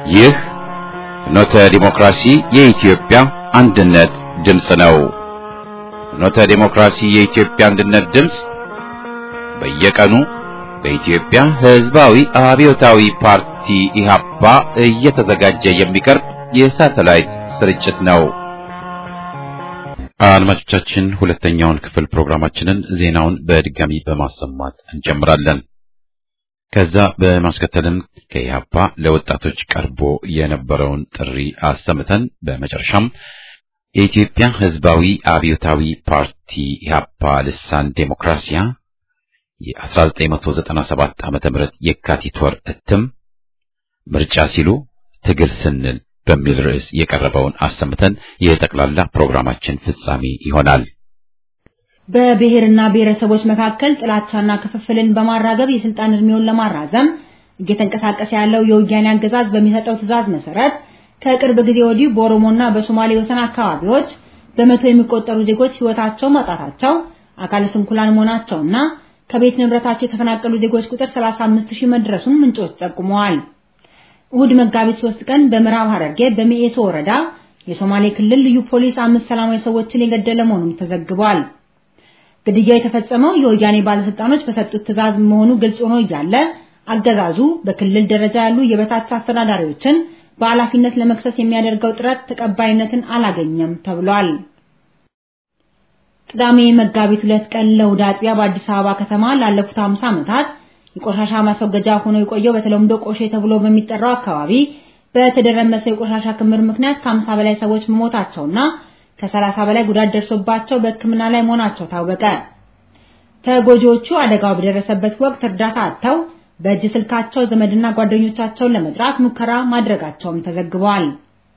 ይህ ፍኖተ ዲሞክራሲ የኢትዮጵያ አንድነት ድምፅ ነው። ፍኖተ ዲሞክራሲ የኢትዮጵያ አንድነት ድምፅ በየቀኑ በኢትዮጵያ ሕዝባዊ አብዮታዊ ፓርቲ ኢህአፓ እየተዘጋጀ የሚቀርብ የሳተላይት ስርጭት ነው። አድማጮቻችን ሁለተኛውን ክፍል ፕሮግራማችንን ዜናውን በድጋሚ በማሰማት እንጀምራለን። ከዛ በማስከተልም ከኢህአፓ ለወጣቶች ቀርቦ የነበረውን ጥሪ አሰምተን በመጨረሻም የኢትዮጵያ ሕዝባዊ አብዮታዊ ፓርቲ ኢህአፓ ልሳን ዴሞክራሲያ የ1997 ዓመተ ምህረት የካቲት ወር እትም ምርጫ ሲሉ ትግል ስንል በሚል ርዕስ የቀረበውን አሰምተን የጠቅላላ ፕሮግራማችን ፍጻሜ ይሆናል። በብሔርና ብሔረሰቦች መካከል ጥላቻና ክፍፍልን በማራገብ የስልጣን እድሜውን ለማራዘም እየተንቀሳቀሰ ያለው የወያኔ አገዛዝ በሚሰጠው ትዕዛዝ መሰረት ከቅርብ ጊዜ ወዲህ በኦሮሞና በሶማሌ ወሰን አካባቢዎች በመቶ የሚቆጠሩ ዜጎች ሕይወታቸው ማጣታቸው፣ አካለ ስንኩላን መሆናቸውና ከቤት ንብረታቸው የተፈናቀሉ ዜጎች ቁጥር 35 ሺህ መድረሱን ምንጮች ጠቁመዋል። እሁድ መጋቢት 3 ቀን በምዕራብ ሐረርጌ በሚኤሶ ወረዳ የሶማሌ ክልል ልዩ ፖሊስ አምስት ሰላማዊ ሰዎችን የገደለ መሆኑን ተዘግቧል። ግድያው የተፈጸመው የወያኔ ባለስልጣኖች በሰጡት ትዕዛዝ መሆኑ ግልጽ ሆኖ እያለ አገዛዙ በክልል ደረጃ ያሉ የበታች አስተዳዳሪዎችን በኃላፊነት ለመክሰስ የሚያደርገው ጥረት ተቀባይነትን አላገኘም ተብሏል። ቅዳሜ መጋቢት ሁለት ቀን ለእሁድ አጥቢያ በአዲስ አበባ ከተማ ላለፉት 50 ዓመታት የቆሻሻ ማስወገጃ ሆኖ የቆየው በተለምዶ ቆሼ ተብሎ በሚጠራው አካባቢ በተደረመሰ የቆሻሻ ክምር ምክንያት ከ50 በላይ ሰዎች መሞታቸውና ከ30 በላይ ጉዳት ደርሶባቸው በሕክምና ላይ መሆናቸው ታወቀ። ተጎጂዎቹ አደጋው በደረሰበት ወቅት እርዳታ አጥተው በእጅ ስልካቸው ዘመድና ጓደኞቻቸውን ለመጥራት ሙከራ ማድረጋቸውም ተዘግቧል።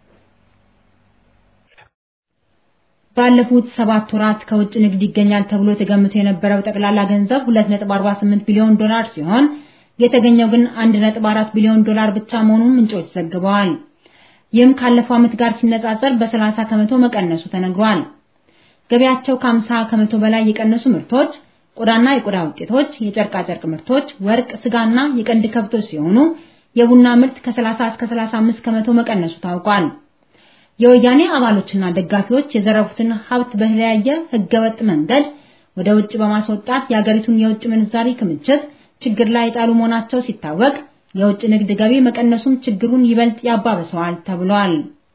ባለፉት ሰባት ወራት ከውጭ ንግድ ይገኛል ተብሎ ተገምቶ የነበረው ጠቅላላ ገንዘብ 2.48 ቢሊዮን ዶላር ሲሆን የተገኘው ግን 1.4 ቢሊዮን ዶላር ብቻ መሆኑን ምንጮች ዘግበዋል። ይህም ካለፈው ዓመት ጋር ሲነጻጸር በ30 ከመቶ መቀነሱ ተነግሯል። ገበያቸው ከ50 ከመቶ በላይ የቀነሱ ምርቶች ቆዳና የቆዳ ውጤቶች፣ የጨርቃ ጨርቅ ምርቶች፣ ወርቅ፣ ስጋና የቀንድ ከብቶች ሲሆኑ የቡና ምርት ከ30 እስከ 35 ከመቶ መቀነሱ ታውቋል። የወያኔ አባሎችና ደጋፊዎች የዘረፉትን ሀብት በተለያየ ህገወጥ መንገድ ወደ ውጭ በማስወጣት የአገሪቱን የውጭ ምንዛሪ ክምችት ችግር ላይ የጣሉ መሆናቸው ሲታወቅ የውጭ ንግድ ገቢ መቀነሱም ችግሩን ይበልጥ ያባብሰዋል ተብሏል።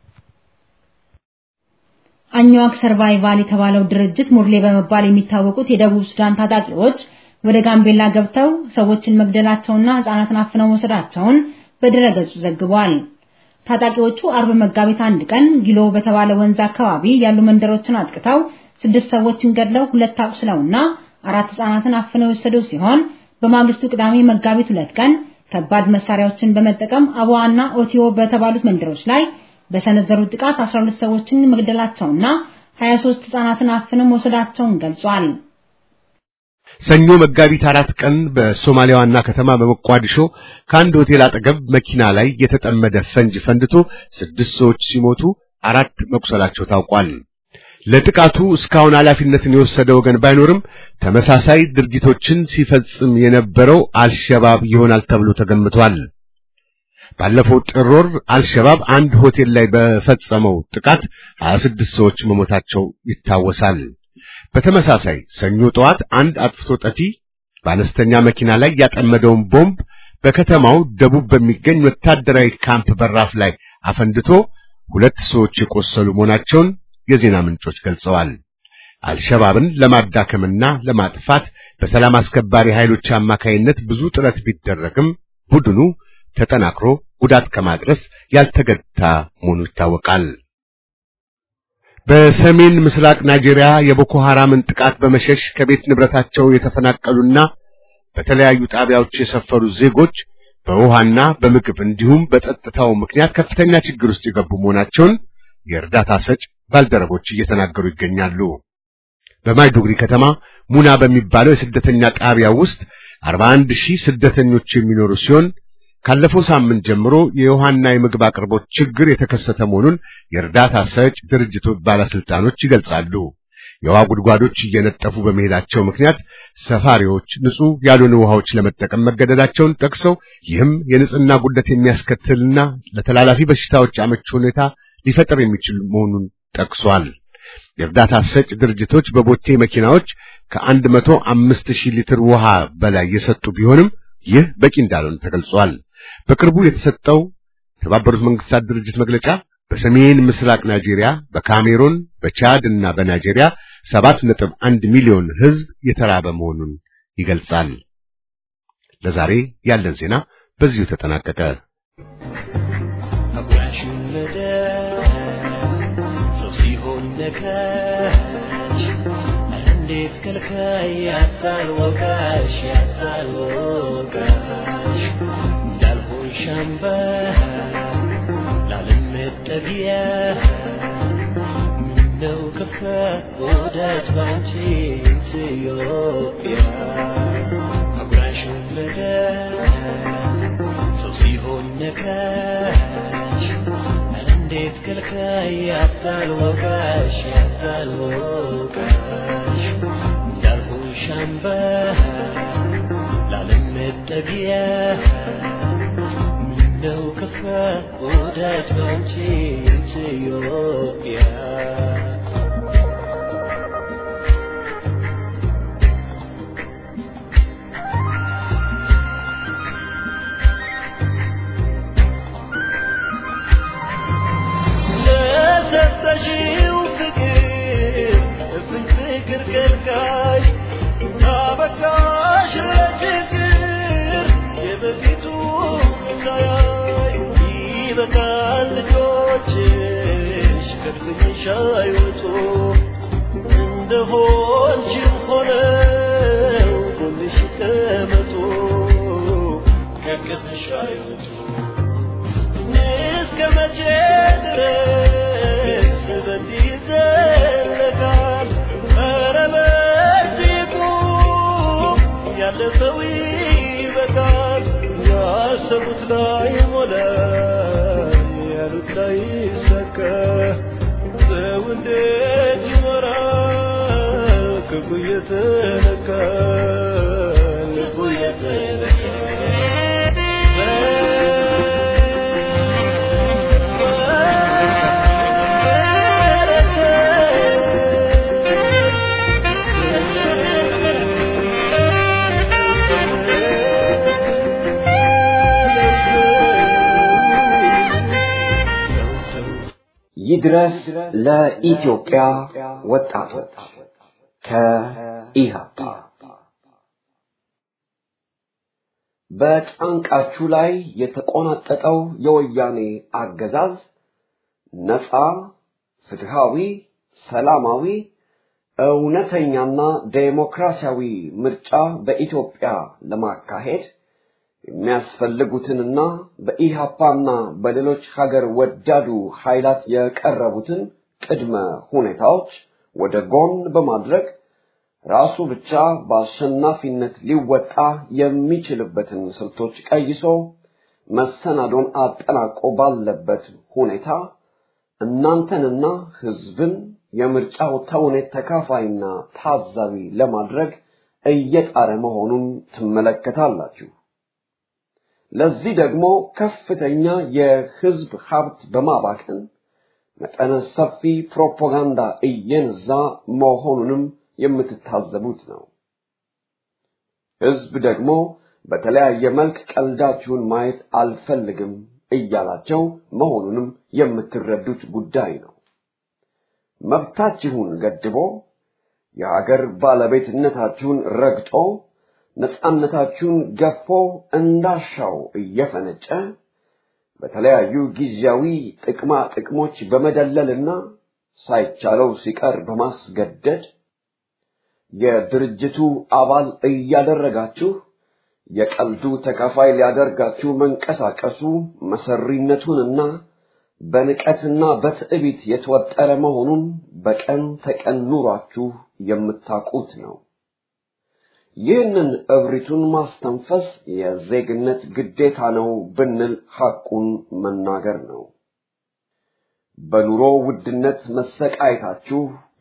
አኝዋክ ሰርቫይቫል የተባለው ድርጅት ሙርሌ በመባል የሚታወቁት የደቡብ ሱዳን ታጣቂዎች ወደ ጋምቤላ ገብተው ሰዎችን መግደላቸውና ህጻናትን አፍነው መውሰዳቸውን በድረገጹ ዘግቧል። ታጣቂዎቹ አርብ መጋቢት አንድ ቀን ጊሎ በተባለ ወንዝ አካባቢ ያሉ መንደሮችን አጥቅተው ስድስት ሰዎችን ገድለው ሁለት አቁስለውና አራት ህጻናትን አፍነው የወሰዱ ሲሆን በማግስቱ ቅዳሜ መጋቢት ሁለት ቀን ከባድ መሳሪያዎችን በመጠቀም አቧዋና ኦቲዮ በተባሉት መንደሮች ላይ በሰነዘሩት ጥቃት 12 ሰዎችን መግደላቸውና 23 ህጻናትን አፍነው መውሰዳቸውን ገልጿል። ሰኞ መጋቢት አራት ቀን በሶማሊያ ዋና ከተማ በሞቃዲሾ ከአንድ ሆቴል አጠገብ መኪና ላይ የተጠመደ ፈንጅ ፈንድቶ ስድስት ሰዎች ሲሞቱ አራት መቁሰላቸው ታውቋል። ለጥቃቱ እስካሁን ኃላፊነትን የወሰደ ወገን ባይኖርም ተመሳሳይ ድርጊቶችን ሲፈጽም የነበረው አልሸባብ ይሆናል ተብሎ ተገምቷል። ባለፈው ጥር ወር አልሸባብ አንድ ሆቴል ላይ በፈጸመው ጥቃት 26 ሰዎች መሞታቸው ይታወሳል። በተመሳሳይ ሰኞ ጠዋት አንድ አጥፍቶ ጠፊ በአነስተኛ መኪና ላይ ያጠመደውን ቦምብ በከተማው ደቡብ በሚገኝ ወታደራዊ ካምፕ በራፍ ላይ አፈንድቶ ሁለት ሰዎች የቆሰሉ መሆናቸውን የዜና ምንጮች ገልጸዋል። አልሸባብን ለማዳከምና ለማጥፋት በሰላም አስከባሪ ኃይሎች አማካይነት ብዙ ጥረት ቢደረግም ቡድኑ ተጠናክሮ ጉዳት ከማድረስ ያልተገታ መሆኑ ይታወቃል። በሰሜን ምስራቅ ናይጄሪያ የቦኮ ሐራምን ጥቃት በመሸሽ ከቤት ንብረታቸው የተፈናቀሉና በተለያዩ ጣቢያዎች የሰፈሩ ዜጎች በውሃና በምግብ እንዲሁም በጸጥታው ምክንያት ከፍተኛ ችግር ውስጥ የገቡ መሆናቸውን የእርዳታ ሰጭ ባልደረቦች እየተናገሩ ይገኛሉ። በማይዱግሪ ከተማ ሙና በሚባለው የስደተኛ ጣቢያ ውስጥ 41 ሺህ ስደተኞች የሚኖሩ ሲሆን ካለፈው ሳምንት ጀምሮ የውሃና የምግብ አቅርቦት ችግር የተከሰተ መሆኑን የእርዳታ ሰጭ ድርጅቶች ባለስልጣኖች ይገልጻሉ። የውሃ ጉድጓዶች እየነጠፉ በመሄዳቸው ምክንያት ሰፋሪዎች ንጹህ ያልሆኑ ውሃዎች ለመጠቀም መገደዳቸውን ጠቅሰው ይህም የንጽህና ጉድለት የሚያስከትልና ለተላላፊ በሽታዎች አመቺ ሁኔታ ሊፈጠር የሚችል መሆኑን ጠቅሷል። የእርዳታ ሰጭ ድርጅቶች በቦቴ መኪናዎች ከአንድ መቶ አምስት ሺህ ሊትር ውሃ በላይ የሰጡ ቢሆንም ይህ በቂ እንዳልሆነ ተገልጿል። በቅርቡ የተሰጠው የተባበሩት መንግስታት ድርጅት መግለጫ በሰሜን ምስራቅ ናይጄሪያ፣ በካሜሩን፣ በቻድ እና በናይጄሪያ ሰባት ነጥብ አንድ ሚሊዮን ሕዝብ የተራበ መሆኑን ይገልጻል። ለዛሬ ያለን ዜና በዚሁ ተጠናቀቀ። ሰው ሲሆን ነካሽ እንዴት ከልካይ ያታል ወቃሽ ያታል ወቃሽ እንዳልሆን ሻምባ ላለመጠጊያ ምነው ከፋ ወዳጅ ባንቺ ኢትዮጵያ አጉራሽ ወለደ ሰው ሲሆን ነካሽ እንዴት ከልካይ ያታል ወቃሽ ያታል ወቃሽ እንዳልሆን ሻምባ ላለመጠጊያ ምነው ከፋ ወዳጅ ባንቺ ኢትዮጵያ ለሰጠሽው ፍቅር እፍኝ ፍቅር ከልካይ አበቃሽ ለችግር የበፊቱ ሳያይ ይበቃል ልጆችሽ ከድፍኝሽ አይወጡ እንደሆንሽም ሆነው ጎንሽ ይቀመጡ ከቅፍሽ አይወጡ እስከ መቼ ድረስ በዚህ ይዘለቃል? ኧረ በዚህ ቁም፣ ያለፈው ይበቃል። ያሰቡት ላይ ሞላ፣ ያሉት ላይ ሰካ። ሰው እንዴት ይኖራል? ክፉ እየተነካ ልቡ ይድረስ ለኢትዮጵያ ወጣቶች ከኢህአፓ በጫንቃችሁ ላይ የተቆናጠጠው የወያኔ አገዛዝ ነፃ፣ ፍትሃዊ፣ ሰላማዊ፣ እውነተኛና ዴሞክራሲያዊ ምርጫ በኢትዮጵያ ለማካሄድ የሚያስፈልጉትንና በኢሃፓና በሌሎች ሀገር ወዳዱ ኃይላት የቀረቡትን ቅድመ ሁኔታዎች ወደ ጎን በማድረግ ራሱ ብቻ በአሸናፊነት ሊወጣ የሚችልበትን ስልቶች ቀይሶ መሰናዶን አጠናቆ ባለበት ሁኔታ እናንተንና ህዝብን የምርጫው ተውኔት ተካፋይና ታዛቢ ለማድረግ እየጣረ መሆኑን ትመለከታላችሁ። ለዚህ ደግሞ ከፍተኛ የህዝብ ሀብት በማባከን መጠነ ሰፊ ፕሮፓጋንዳ እየነዛ መሆኑንም የምትታዘቡት ነው። ህዝብ ደግሞ በተለያየ መልክ ቀልዳችሁን ማየት አልፈልግም እያላቸው መሆኑንም የምትረዱት ጉዳይ ነው። መብታችሁን ገድቦ የሀገር ባለቤትነታችሁን ረግጦ ነፃነታችሁን ገፎ እንዳሻው እየፈነጨ በተለያዩ ጊዜያዊ ጥቅማ ጥቅሞች በመደለልና ሳይቻለው ሲቀር በማስገደድ የድርጅቱ አባል እያደረጋችሁ የቀልዱ ተካፋይ ሊያደርጋችሁ መንቀሳቀሱ መሰሪነቱንና በንቀትና በትዕቢት የተወጠረ መሆኑን በቀን ተቀን ኑሯችሁ የምታውቁት ነው። ይህንን እብሪቱን ማስተንፈስ የዜግነት ግዴታ ነው ብንል ሐቁን መናገር ነው። በኑሮ ውድነት መሰቃየታችሁ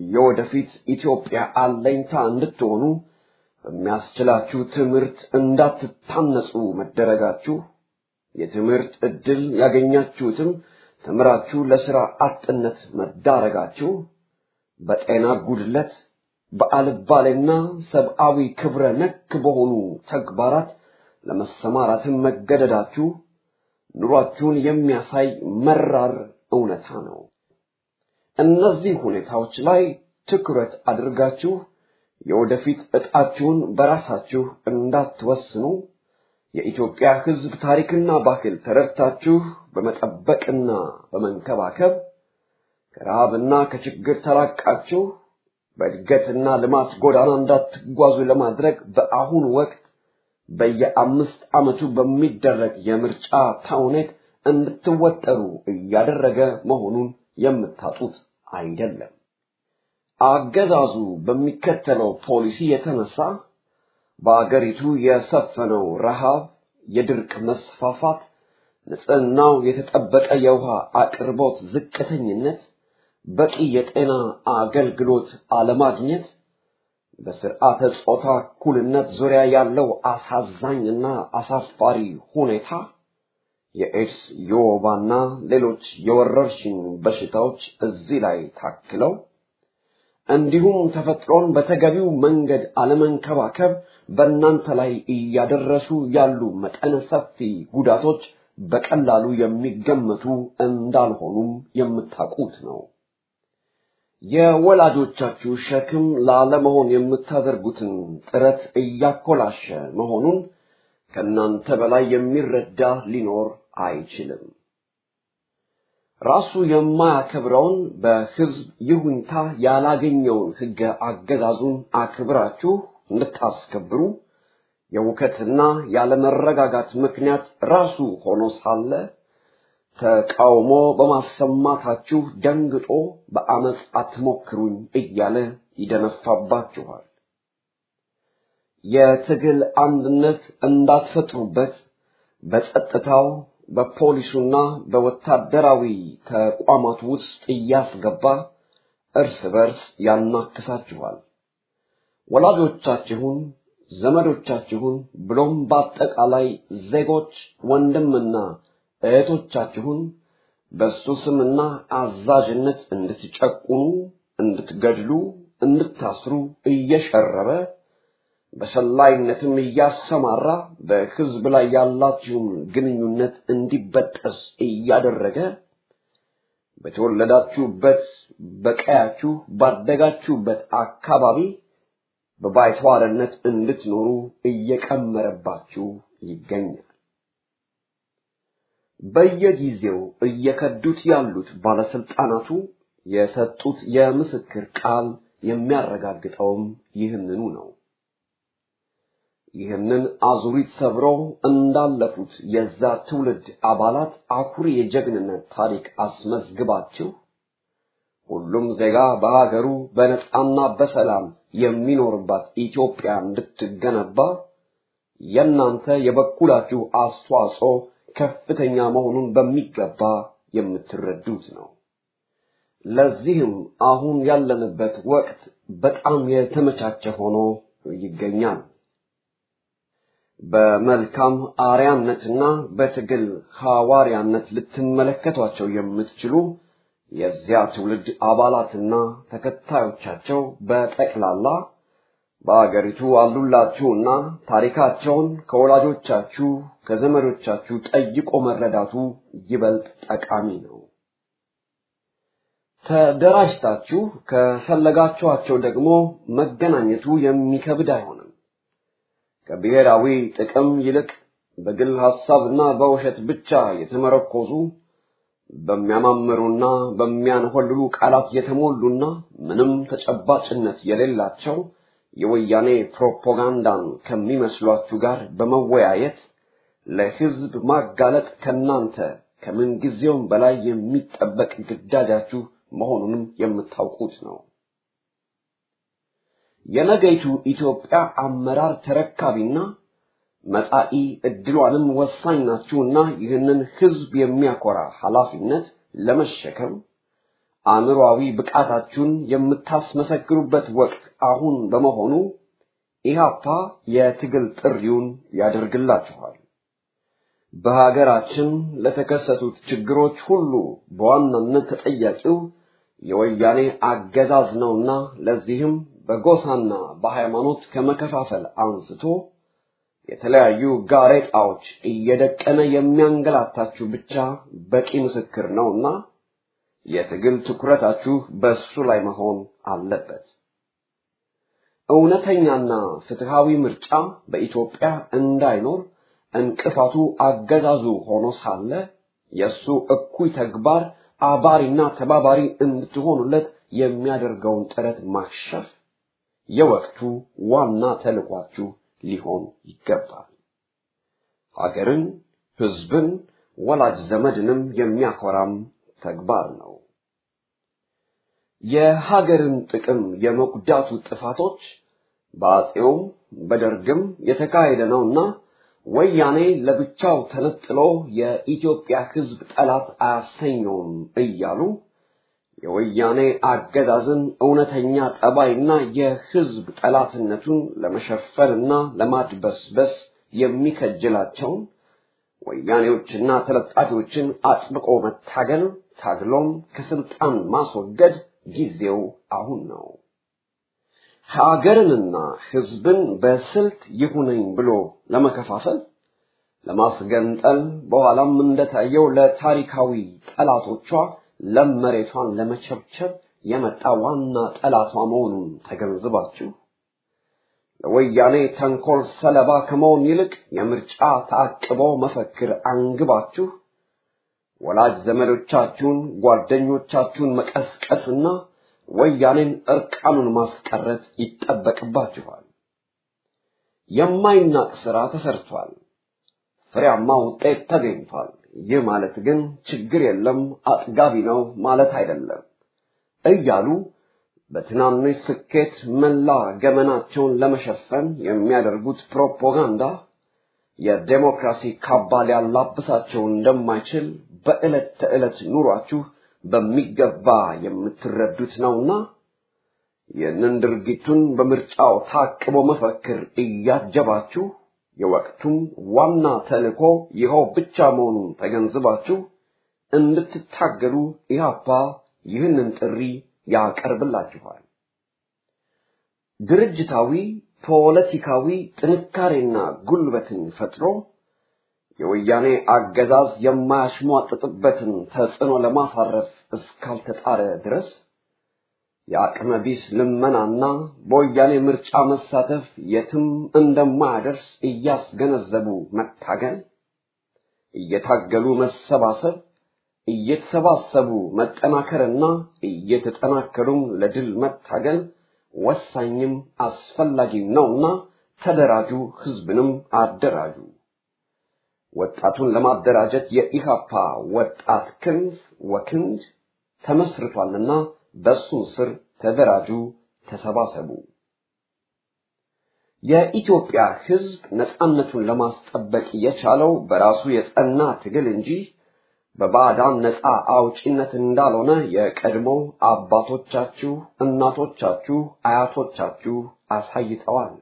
የወደፊት ኢትዮጵያ አለኝታ እንድትሆኑ በሚያስችላችሁ ትምህርት እንዳትታነጹ መደረጋችሁ የትምህርት ዕድል ያገኛችሁትም ተምራችሁ ለሥራ አጥነት መዳረጋችሁ በጤና ጉድለት በአልባሌና ሰብአዊ ክብረ ነክ በሆኑ ተግባራት ለመሰማራትም መገደዳችሁ ኑሯችሁን የሚያሳይ መራር እውነታ ነው። እነዚህ ሁኔታዎች ላይ ትኩረት አድርጋችሁ የወደፊት ዕጣችሁን በራሳችሁ እንዳትወስኑ የኢትዮጵያ ሕዝብ ታሪክና ባህል ተረድታችሁ በመጠበቅና በመንከባከብ ከረሃብና ከችግር ተላቃችሁ በእድገትና ልማት ጎዳና እንዳትጓዙ ለማድረግ በአሁኑ ወቅት በየአምስት ዓመቱ በሚደረግ የምርጫ ተውኔት እንድትወጠሩ እያደረገ መሆኑን የምታጡት አይደለም። አገዛዙ በሚከተለው ፖሊሲ የተነሳ በአገሪቱ የሰፈነው ረሃብ፣ የድርቅ መስፋፋት፣ ንጽህናው የተጠበቀ የውሃ አቅርቦት ዝቅተኝነት፣ በቂ የጤና አገልግሎት አለማግኘት፣ በስርዓተ ጾታ እኩልነት ዙሪያ ያለው አሳዛኝና አሳፋሪ ሁኔታ፣ የኤድስ የወባና ሌሎች የወረርሽኝ በሽታዎች እዚህ ላይ ታክለው እንዲሁም ተፈጥሮን በተገቢው መንገድ አለመንከባከብ በእናንተ ላይ እያደረሱ ያሉ መጠነ ሰፊ ጉዳቶች በቀላሉ የሚገመቱ እንዳልሆኑም የምታውቁት ነው። የወላጆቻችሁ ሸክም ላለመሆን የምታደርጉትን ጥረት እያኮላሸ መሆኑን ከእናንተ በላይ የሚረዳ ሊኖር አይችልም። ራሱ የማያከብረውን በሕዝብ ይሁንታ ያላገኘውን ሕገ አገዛዙን አክብራችሁ እንድታስከብሩ የውከትና ያለመረጋጋት ምክንያት ራሱ ሆኖ ሳለ ተቃውሞ በማሰማታችሁ ደንግጦ በአመፅ አትሞክሩኝ እያለ ይደነፋባችኋል። የትግል አንድነት እንዳትፈጥሩበት በጸጥታው በፖሊሱና በወታደራዊ ተቋማት ውስጥ እያስገባ እርስ በርስ ያናክሳችኋል። ወላጆቻችሁን፣ ዘመዶቻችሁን ብሎም በአጠቃላይ ዜጎች ወንድምና እህቶቻችሁን በሱ ስምና አዛዥነት እንድትጨቁኑ፣ እንድትገድሉ፣ እንድታስሩ እየሸረበ በሰላይነትም እያሰማራ በሕዝብ ላይ ያላችሁን ግንኙነት እንዲበጠስ እያደረገ በተወለዳችሁበት በቀያችሁ ባደጋችሁበት አካባቢ በባይተዋርነት እንድትኖሩ እየቀመረባችሁ ይገኛል። በየጊዜው እየከዱት ያሉት ባለስልጣናቱ የሰጡት የምስክር ቃል የሚያረጋግጠውም ይህንኑ ነው። ይህንን አዙሪት ሰብሮ እንዳለፉት የዛ ትውልድ አባላት አኩሪ የጀግንነት ታሪክ አስመዝግባችሁ ሁሉም ዜጋ በሀገሩ በነጻና በሰላም የሚኖርባት ኢትዮጵያ እንድትገነባ የእናንተ የበኩላችሁ አስተዋጽኦ ከፍተኛ መሆኑን በሚገባ የምትረዱት ነው። ለዚህም አሁን ያለንበት ወቅት በጣም የተመቻቸ ሆኖ ይገኛል። በመልካም አርያነትና በትግል ሐዋርያነት ልትመለከቷቸው የምትችሉ የዚያ ትውልድ አባላትና ተከታዮቻቸው በጠቅላላ በአገሪቱ አሉላችሁና ታሪካቸውን ከወላጆቻችሁ ከዘመዶቻችሁ ጠይቆ መረዳቱ ይበልጥ ጠቃሚ ነው። ተደራጅታችሁ ከፈለጋችኋቸው ደግሞ መገናኘቱ የሚከብድ አይሆንም። ከብሔራዊ ጥቅም ይልቅ በግል ሐሳብና በውሸት ብቻ የተመረኮዙ በሚያማምሩና በሚያንሆልሉ ቃላት የተሞሉና ምንም ተጨባጭነት የሌላቸው የወያኔ ፕሮፓጋንዳን ከሚመስሏችሁ ጋር በመወያየት ለሕዝብ ማጋለጥ ከናንተ ከምን ጊዜውም በላይ የሚጠበቅ ግዳጃችሁ መሆኑንም የምታውቁት ነው። የነገይቱ ኢትዮጵያ አመራር ተረካቢና መጻኢ ዕድሏንም ወሳኝ ናችሁና ይህንን ሕዝብ የሚያኮራ ኃላፊነት ለመሸከም አእምሮአዊ ብቃታችሁን የምታስመሰክሩበት ወቅት አሁን በመሆኑ ኢህአፓ የትግል ጥሪውን ያደርግላችኋል። በሀገራችን ለተከሰቱት ችግሮች ሁሉ በዋናነት ተጠያቂው የወያኔ አገዛዝ ነውና ለዚህም በጎሳና በሃይማኖት ከመከፋፈል አንስቶ የተለያዩ ጋሬጣዎች እየደቀነ የሚያንገላታችሁ ብቻ በቂ ምስክር ነውና የትግል ትኩረታችሁ በሱ ላይ መሆን አለበት። እውነተኛና ፍትሃዊ ምርጫ በኢትዮጵያ እንዳይኖር እንቅፋቱ አገዛዙ ሆኖ ሳለ የእሱ እኩይ ተግባር አባሪና ተባባሪ እንድትሆኑለት የሚያደርገውን ጥረት ማክሸፍ የወቅቱ ዋና ተልኳችሁ ሊሆን ይገባል። ሀገርን፣ ህዝብን፣ ወላጅ ዘመድንም የሚያኮራም ተግባር ነው። የሀገርን ጥቅም የመጉዳቱ ጥፋቶች በአጼውም በደርግም የተካሄደ ነውና ወያኔ ለብቻው ተነጥሎ የኢትዮጵያ ህዝብ ጠላት አያሰኘውም እያሉ የወያኔ አገዛዝን እውነተኛ ጠባይና የህዝብ ጠላትነቱን ለመሸፈንና ለማድበስበስ የሚከጅላቸውን ወያኔዎችና ተለጣፊዎችን አጥብቆ መታገል ታግሎም ከስልጣን ማስወገድ ጊዜው አሁን ነው። ሀገርንና ህዝብን በስልት ይሁነኝ ብሎ ለመከፋፈል ለማስገንጠል በኋላም እንደታየው ለታሪካዊ ጠላቶቿ ለም መሬቷን ለመቸብቸብ የመጣ ዋና ጠላቷ መሆኑን ተገንዝባችሁ ለወያኔ ተንኮል ሰለባ ከመሆን ይልቅ የምርጫ ታቅቦ መፈክር አንግባችሁ ወላጅ ዘመዶቻችሁን፣ ጓደኞቻችሁን መቀስቀስና ወያኔን እርቃኑን ማስቀረት ይጠበቅባችኋል። የማይናቅ ስራ ተሰርቷል። ፍሬያማ ውጤት ተገኝቷል። ይህ ማለት ግን ችግር የለም አጥጋቢ ነው ማለት አይደለም እያሉ በትናንሽ ስኬት መላ ገመናቸውን ለመሸፈን የሚያደርጉት ፕሮፓጋንዳ የዴሞክራሲ ካባ ሊያላብሳቸው እንደማይችል በዕለት ተዕለት ኑሯችሁ በሚገባ የምትረዱት ነውና ይህንን ድርጊቱን በምርጫው ታቅቦ መፈክር እያጀባችሁ የወቅቱም ዋና ተልእኮ ይኸው ብቻ መሆኑን ተገንዝባችሁ እንድትታገሉ ኢህአፓ ይህንን ጥሪ ያቀርብላችኋል። ድርጅታዊ ፖለቲካዊ ጥንካሬና ጉልበትን ፈጥሮ የወያኔ አገዛዝ የማያሽሟጥጥበትን ተጽዕኖ ለማሳረፍ እስካልተጣረ ድረስ የአቅመ ቢስ ልመናና በወያኔ ምርጫ መሳተፍ የትም እንደማያደርስ እያስገነዘቡ መታገል፣ እየታገሉ መሰባሰብ፣ እየተሰባሰቡ መጠናከርና እየተጠናከሩም ለድል መታገል ወሳኝም አስፈላጊም ነውና ተደራጁ፣ ህዝብንም አደራጁ። ወጣቱን ለማደራጀት የኢሃፓ ወጣት ክንፍ ወክንድ ተመስርቷልና በሱ ስር ተደራጁ፣ ተሰባሰቡ። የኢትዮጵያ ህዝብ ነፃነቱን ለማስጠበቅ የቻለው በራሱ የጸና ትግል እንጂ በባዕዳን ነፃ አውጪነት እንዳልሆነ የቀድሞ አባቶቻችሁ፣ እናቶቻችሁ፣ አያቶቻችሁ አሳይተዋል።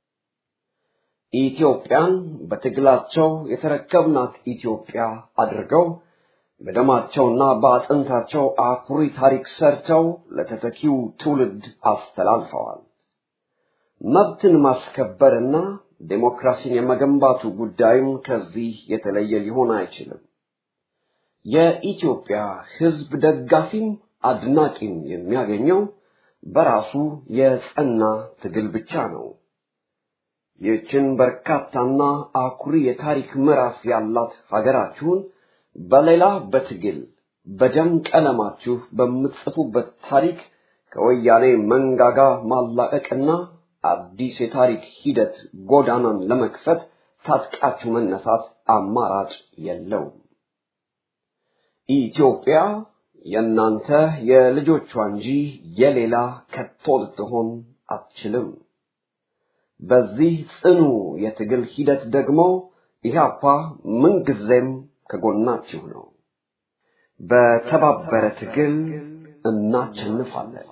ኢትዮጵያን በትግላቸው የተረከብናት ኢትዮጵያ አድርገው በደማቸውና በአጥንታቸው አኩሪ ታሪክ ሰርተው ለተተኪው ትውልድ አስተላልፈዋል። መብትን ማስከበርና ዴሞክራሲን የመገንባቱ ጉዳይም ከዚህ የተለየ ሊሆን አይችልም። የኢትዮጵያ ህዝብ ደጋፊም አድናቂም የሚያገኘው በራሱ የጸና ትግል ብቻ ነው። ይህችን በርካታና አኩሪ የታሪክ ምዕራፍ ያላት ሀገራችሁን በሌላ በትግል በደም ቀለማችሁ በምትጽፉበት ታሪክ ከወያኔ መንጋጋ ማላቀቅና አዲስ የታሪክ ሂደት ጎዳናን ለመክፈት ታጥቃችሁ መነሳት አማራጭ የለውም። ኢትዮጵያ የእናንተ የልጆቿ እንጂ የሌላ ከቶ ልትሆን አትችልም። በዚህ ጽኑ የትግል ሂደት ደግሞ ኢህአፓ ምንጊዜም ከጎናችሁ ነው። በተባበረ ትግል እናቸንፋለን።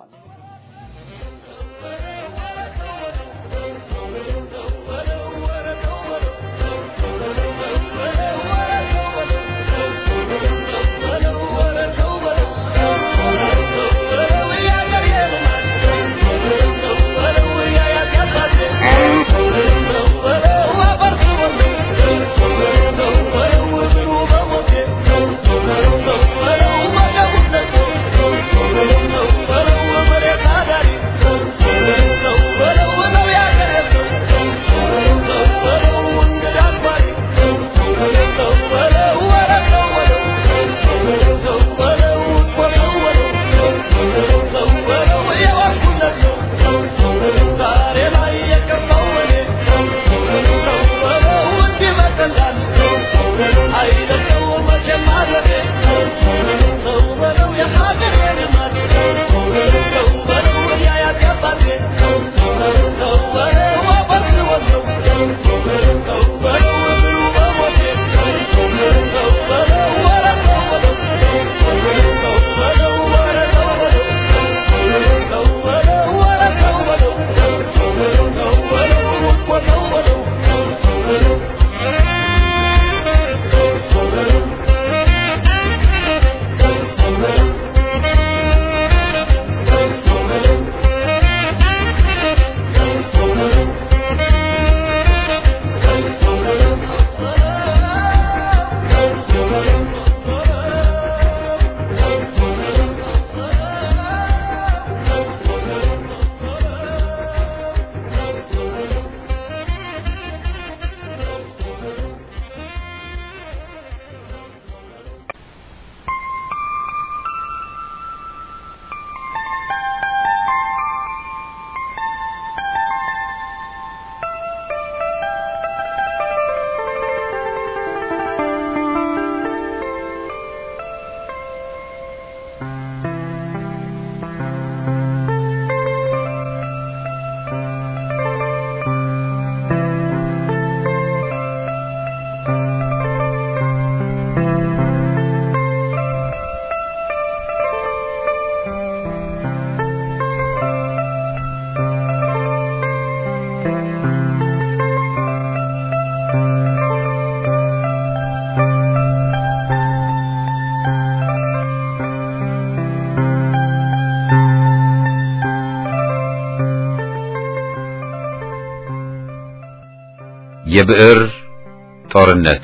የብዕር ጦርነት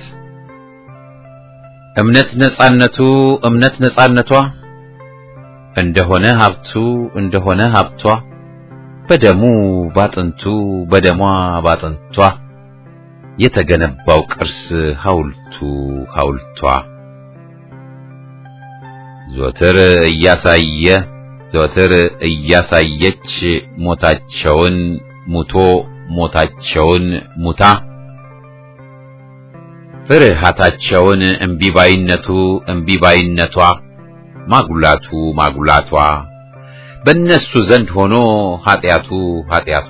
እምነት ነጻነቱ እምነት ነጻነቷ እንደሆነ ሀብቱ እንደሆነ ሀብቷ በደሙ ባጥንቱ በደሟ ባጥንቷ የተገነባው ቅርስ ሐውልቱ ሐውልቷ ዘወትር እያሳየ ዘወትር እያሳየች ሞታቸውን ሙቶ ሞታቸውን ሙታ ፍርሃታቸውን እምቢባይነቱ እምቢባይነቷ ማጉላቱ ማጉላቷ በእነሱ ዘንድ ሆኖ ኃጢአቱ ኃጢአቷ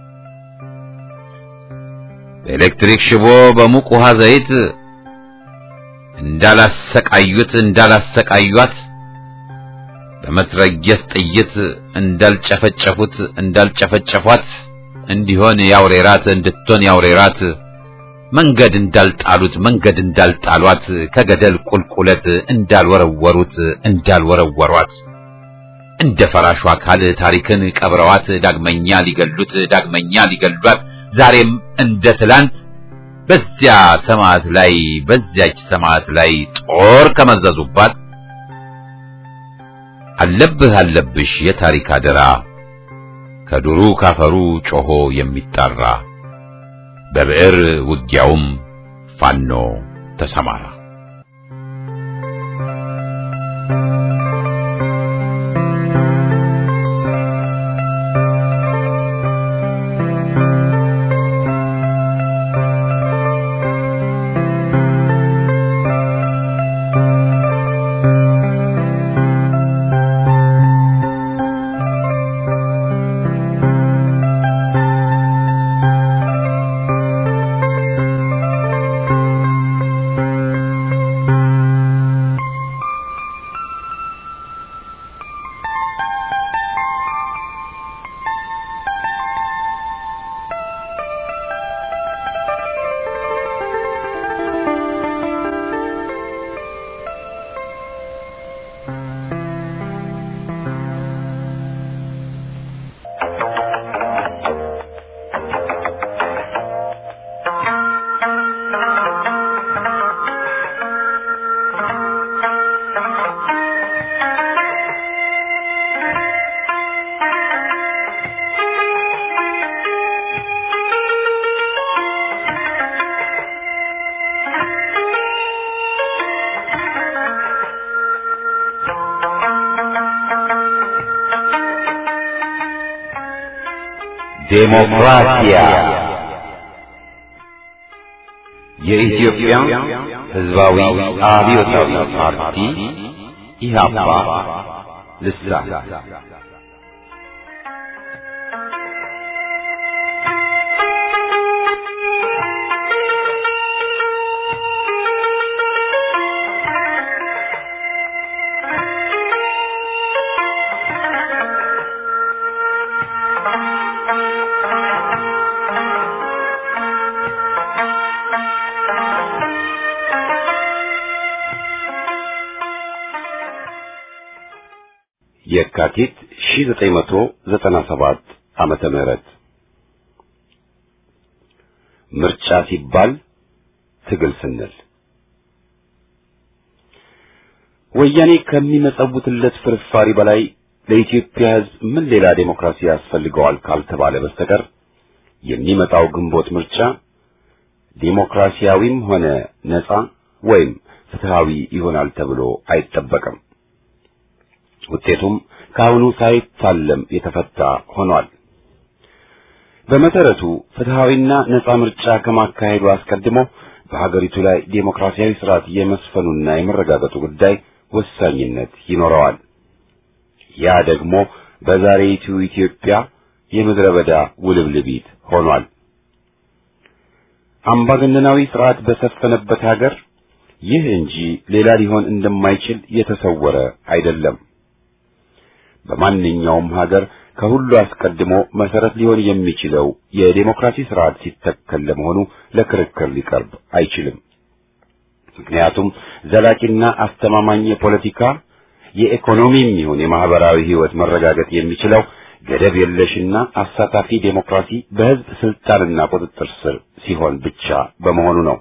በኤሌክትሪክ ሽቦ በሙቅ ውሃ ዘይት እንዳላሰቃዩት እንዳላሰቃዩት በመትረየስ ጥይት እንዳልጨፈጨፉት እንዳልጨፈጨፏት እንዲሆን ያውሬራት እንድትሆን ያውሬራት መንገድ እንዳልጣሉት መንገድ እንዳልጣሏት ከገደል ቁልቁለት እንዳልወረወሩት እንዳልወረወሯት እንደ ፈራሹ አካል ታሪክን ቀብረዋት ዳግመኛ ሊገሉት ዳግመኛ ሊገሏት ዛሬም እንደ ትላንት በዚያ ሰማዕት ላይ በዚያች ሰማዕት ላይ ጦር ከመዘዙባት አለብህ አለብሽ የታሪክ አደራ ከዱሩ ካፈሩ ጮሆ የሚጣራ በብዕር ውጊያውም ፋኖ ተሰማራ። ዴሞክራሲያ የኢትዮጵያ ሕዝባዊ አብዮታዊ ፓርቲ ኢህአፓ ልሳን የካቲት 1997 ዓመተ ምህረት ምርጫ ሲባል ትግል ስንል ወያኔ ከሚመጸውትለት ፍርፋሪ በላይ ለኢትዮጵያ ሕዝብ ምን ሌላ ዴሞክራሲ ያስፈልገዋል ካልተባለ በስተቀር የሚመጣው ግንቦት ምርጫ ዴሞክራሲያዊም ሆነ ነጻ ወይም ፍትሃዊ ይሆናል ተብሎ አይጠበቅም። ውጤቱም ከአሁኑ ሳይታለም የተፈታ ሆኗል። በመሰረቱ ፍትሃዊና ነጻ ምርጫ ከማካሄዱ አስቀድሞ በሀገሪቱ ላይ ዴሞክራሲያዊ ስርዓት የመስፈኑና የመረጋገጡ ጉዳይ ወሳኝነት ይኖረዋል። ያ ደግሞ በዛሬይቱ ኢትዮጵያ የምድረ በዳ ውልብልቢት ሆኗል። አምባገነናዊ ስርዓት በሰፈነበት ሀገር ይህ እንጂ ሌላ ሊሆን እንደማይችል የተሰወረ አይደለም። በማንኛውም ሀገር ከሁሉ አስቀድሞ መሰረት ሊሆን የሚችለው የዴሞክራሲ ስርዓት ሲተከል ለመሆኑ ለክርክር ሊቀርብ አይችልም። ምክንያቱም ዘላቂና አስተማማኝ የፖለቲካ የኢኮኖሚም ይሁን የማህበራዊ ህይወት መረጋገጥ የሚችለው ገደብ የለሽና አሳታፊ ዴሞክራሲ በህዝብ ስልጣንና ቁጥጥር ስር ሲሆን ብቻ በመሆኑ ነው።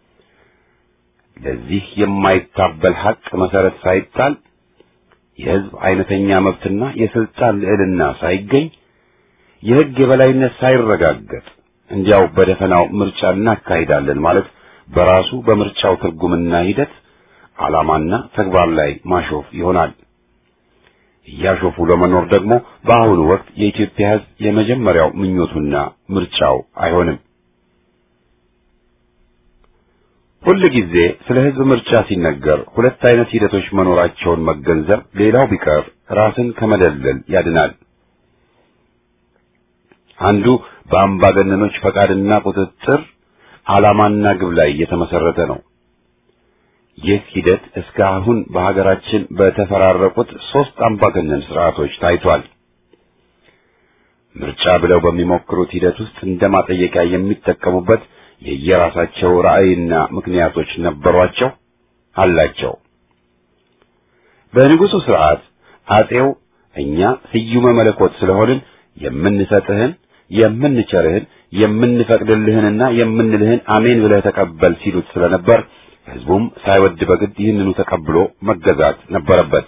ለዚህ የማይታበል ሀቅ መሰረት ሳይጣል የህዝብ አይነተኛ መብትና የስልጣን ልዕልና ሳይገኝ የህግ የበላይነት ሳይረጋገጥ እንዲያው በደፈናው ምርጫ እናካሂዳለን ማለት በራሱ በምርጫው ትርጉምና ሂደት ዓላማና ተግባር ላይ ማሾፍ ይሆናል። እያሾፉ ለመኖር ደግሞ በአሁኑ ወቅት የኢትዮጵያ ህዝብ የመጀመሪያው ምኞቱና ምርጫው አይሆንም። ሁል ጊዜ ስለ ህዝብ ምርጫ ሲነገር ሁለት አይነት ሂደቶች መኖራቸውን መገንዘብ ሌላው ቢቀር ራስን ከመደለል ያድናል። አንዱ በአምባገነኖች ፈቃድና ቁጥጥር ዓላማና ግብ ላይ የተመሰረተ ነው። ይህ ሂደት እስከ አሁን በሀገራችን በተፈራረቁት ሦስት አምባገነን ስርዓቶች ታይቷል። ምርጫ ብለው በሚሞክሩት ሂደት ውስጥ እንደ ማጠየቂያ የሚጠቀሙበት የየራሳቸው ራዕይና ምክንያቶች ነበሯቸው አላቸው። በንጉሡ ስርዓት አጼው እኛ ስዩመ መለኮት ስለሆንን የምንሰጥህን፣ የምንቸርህን፣ የምንፈቅድልህንና የምንልህን አሜን ብለህ ተቀበል ሲሉት ስለነበር ህዝቡም ሳይወድ በግድ ይህንኑ ተቀብሎ መገዛት ነበረበት።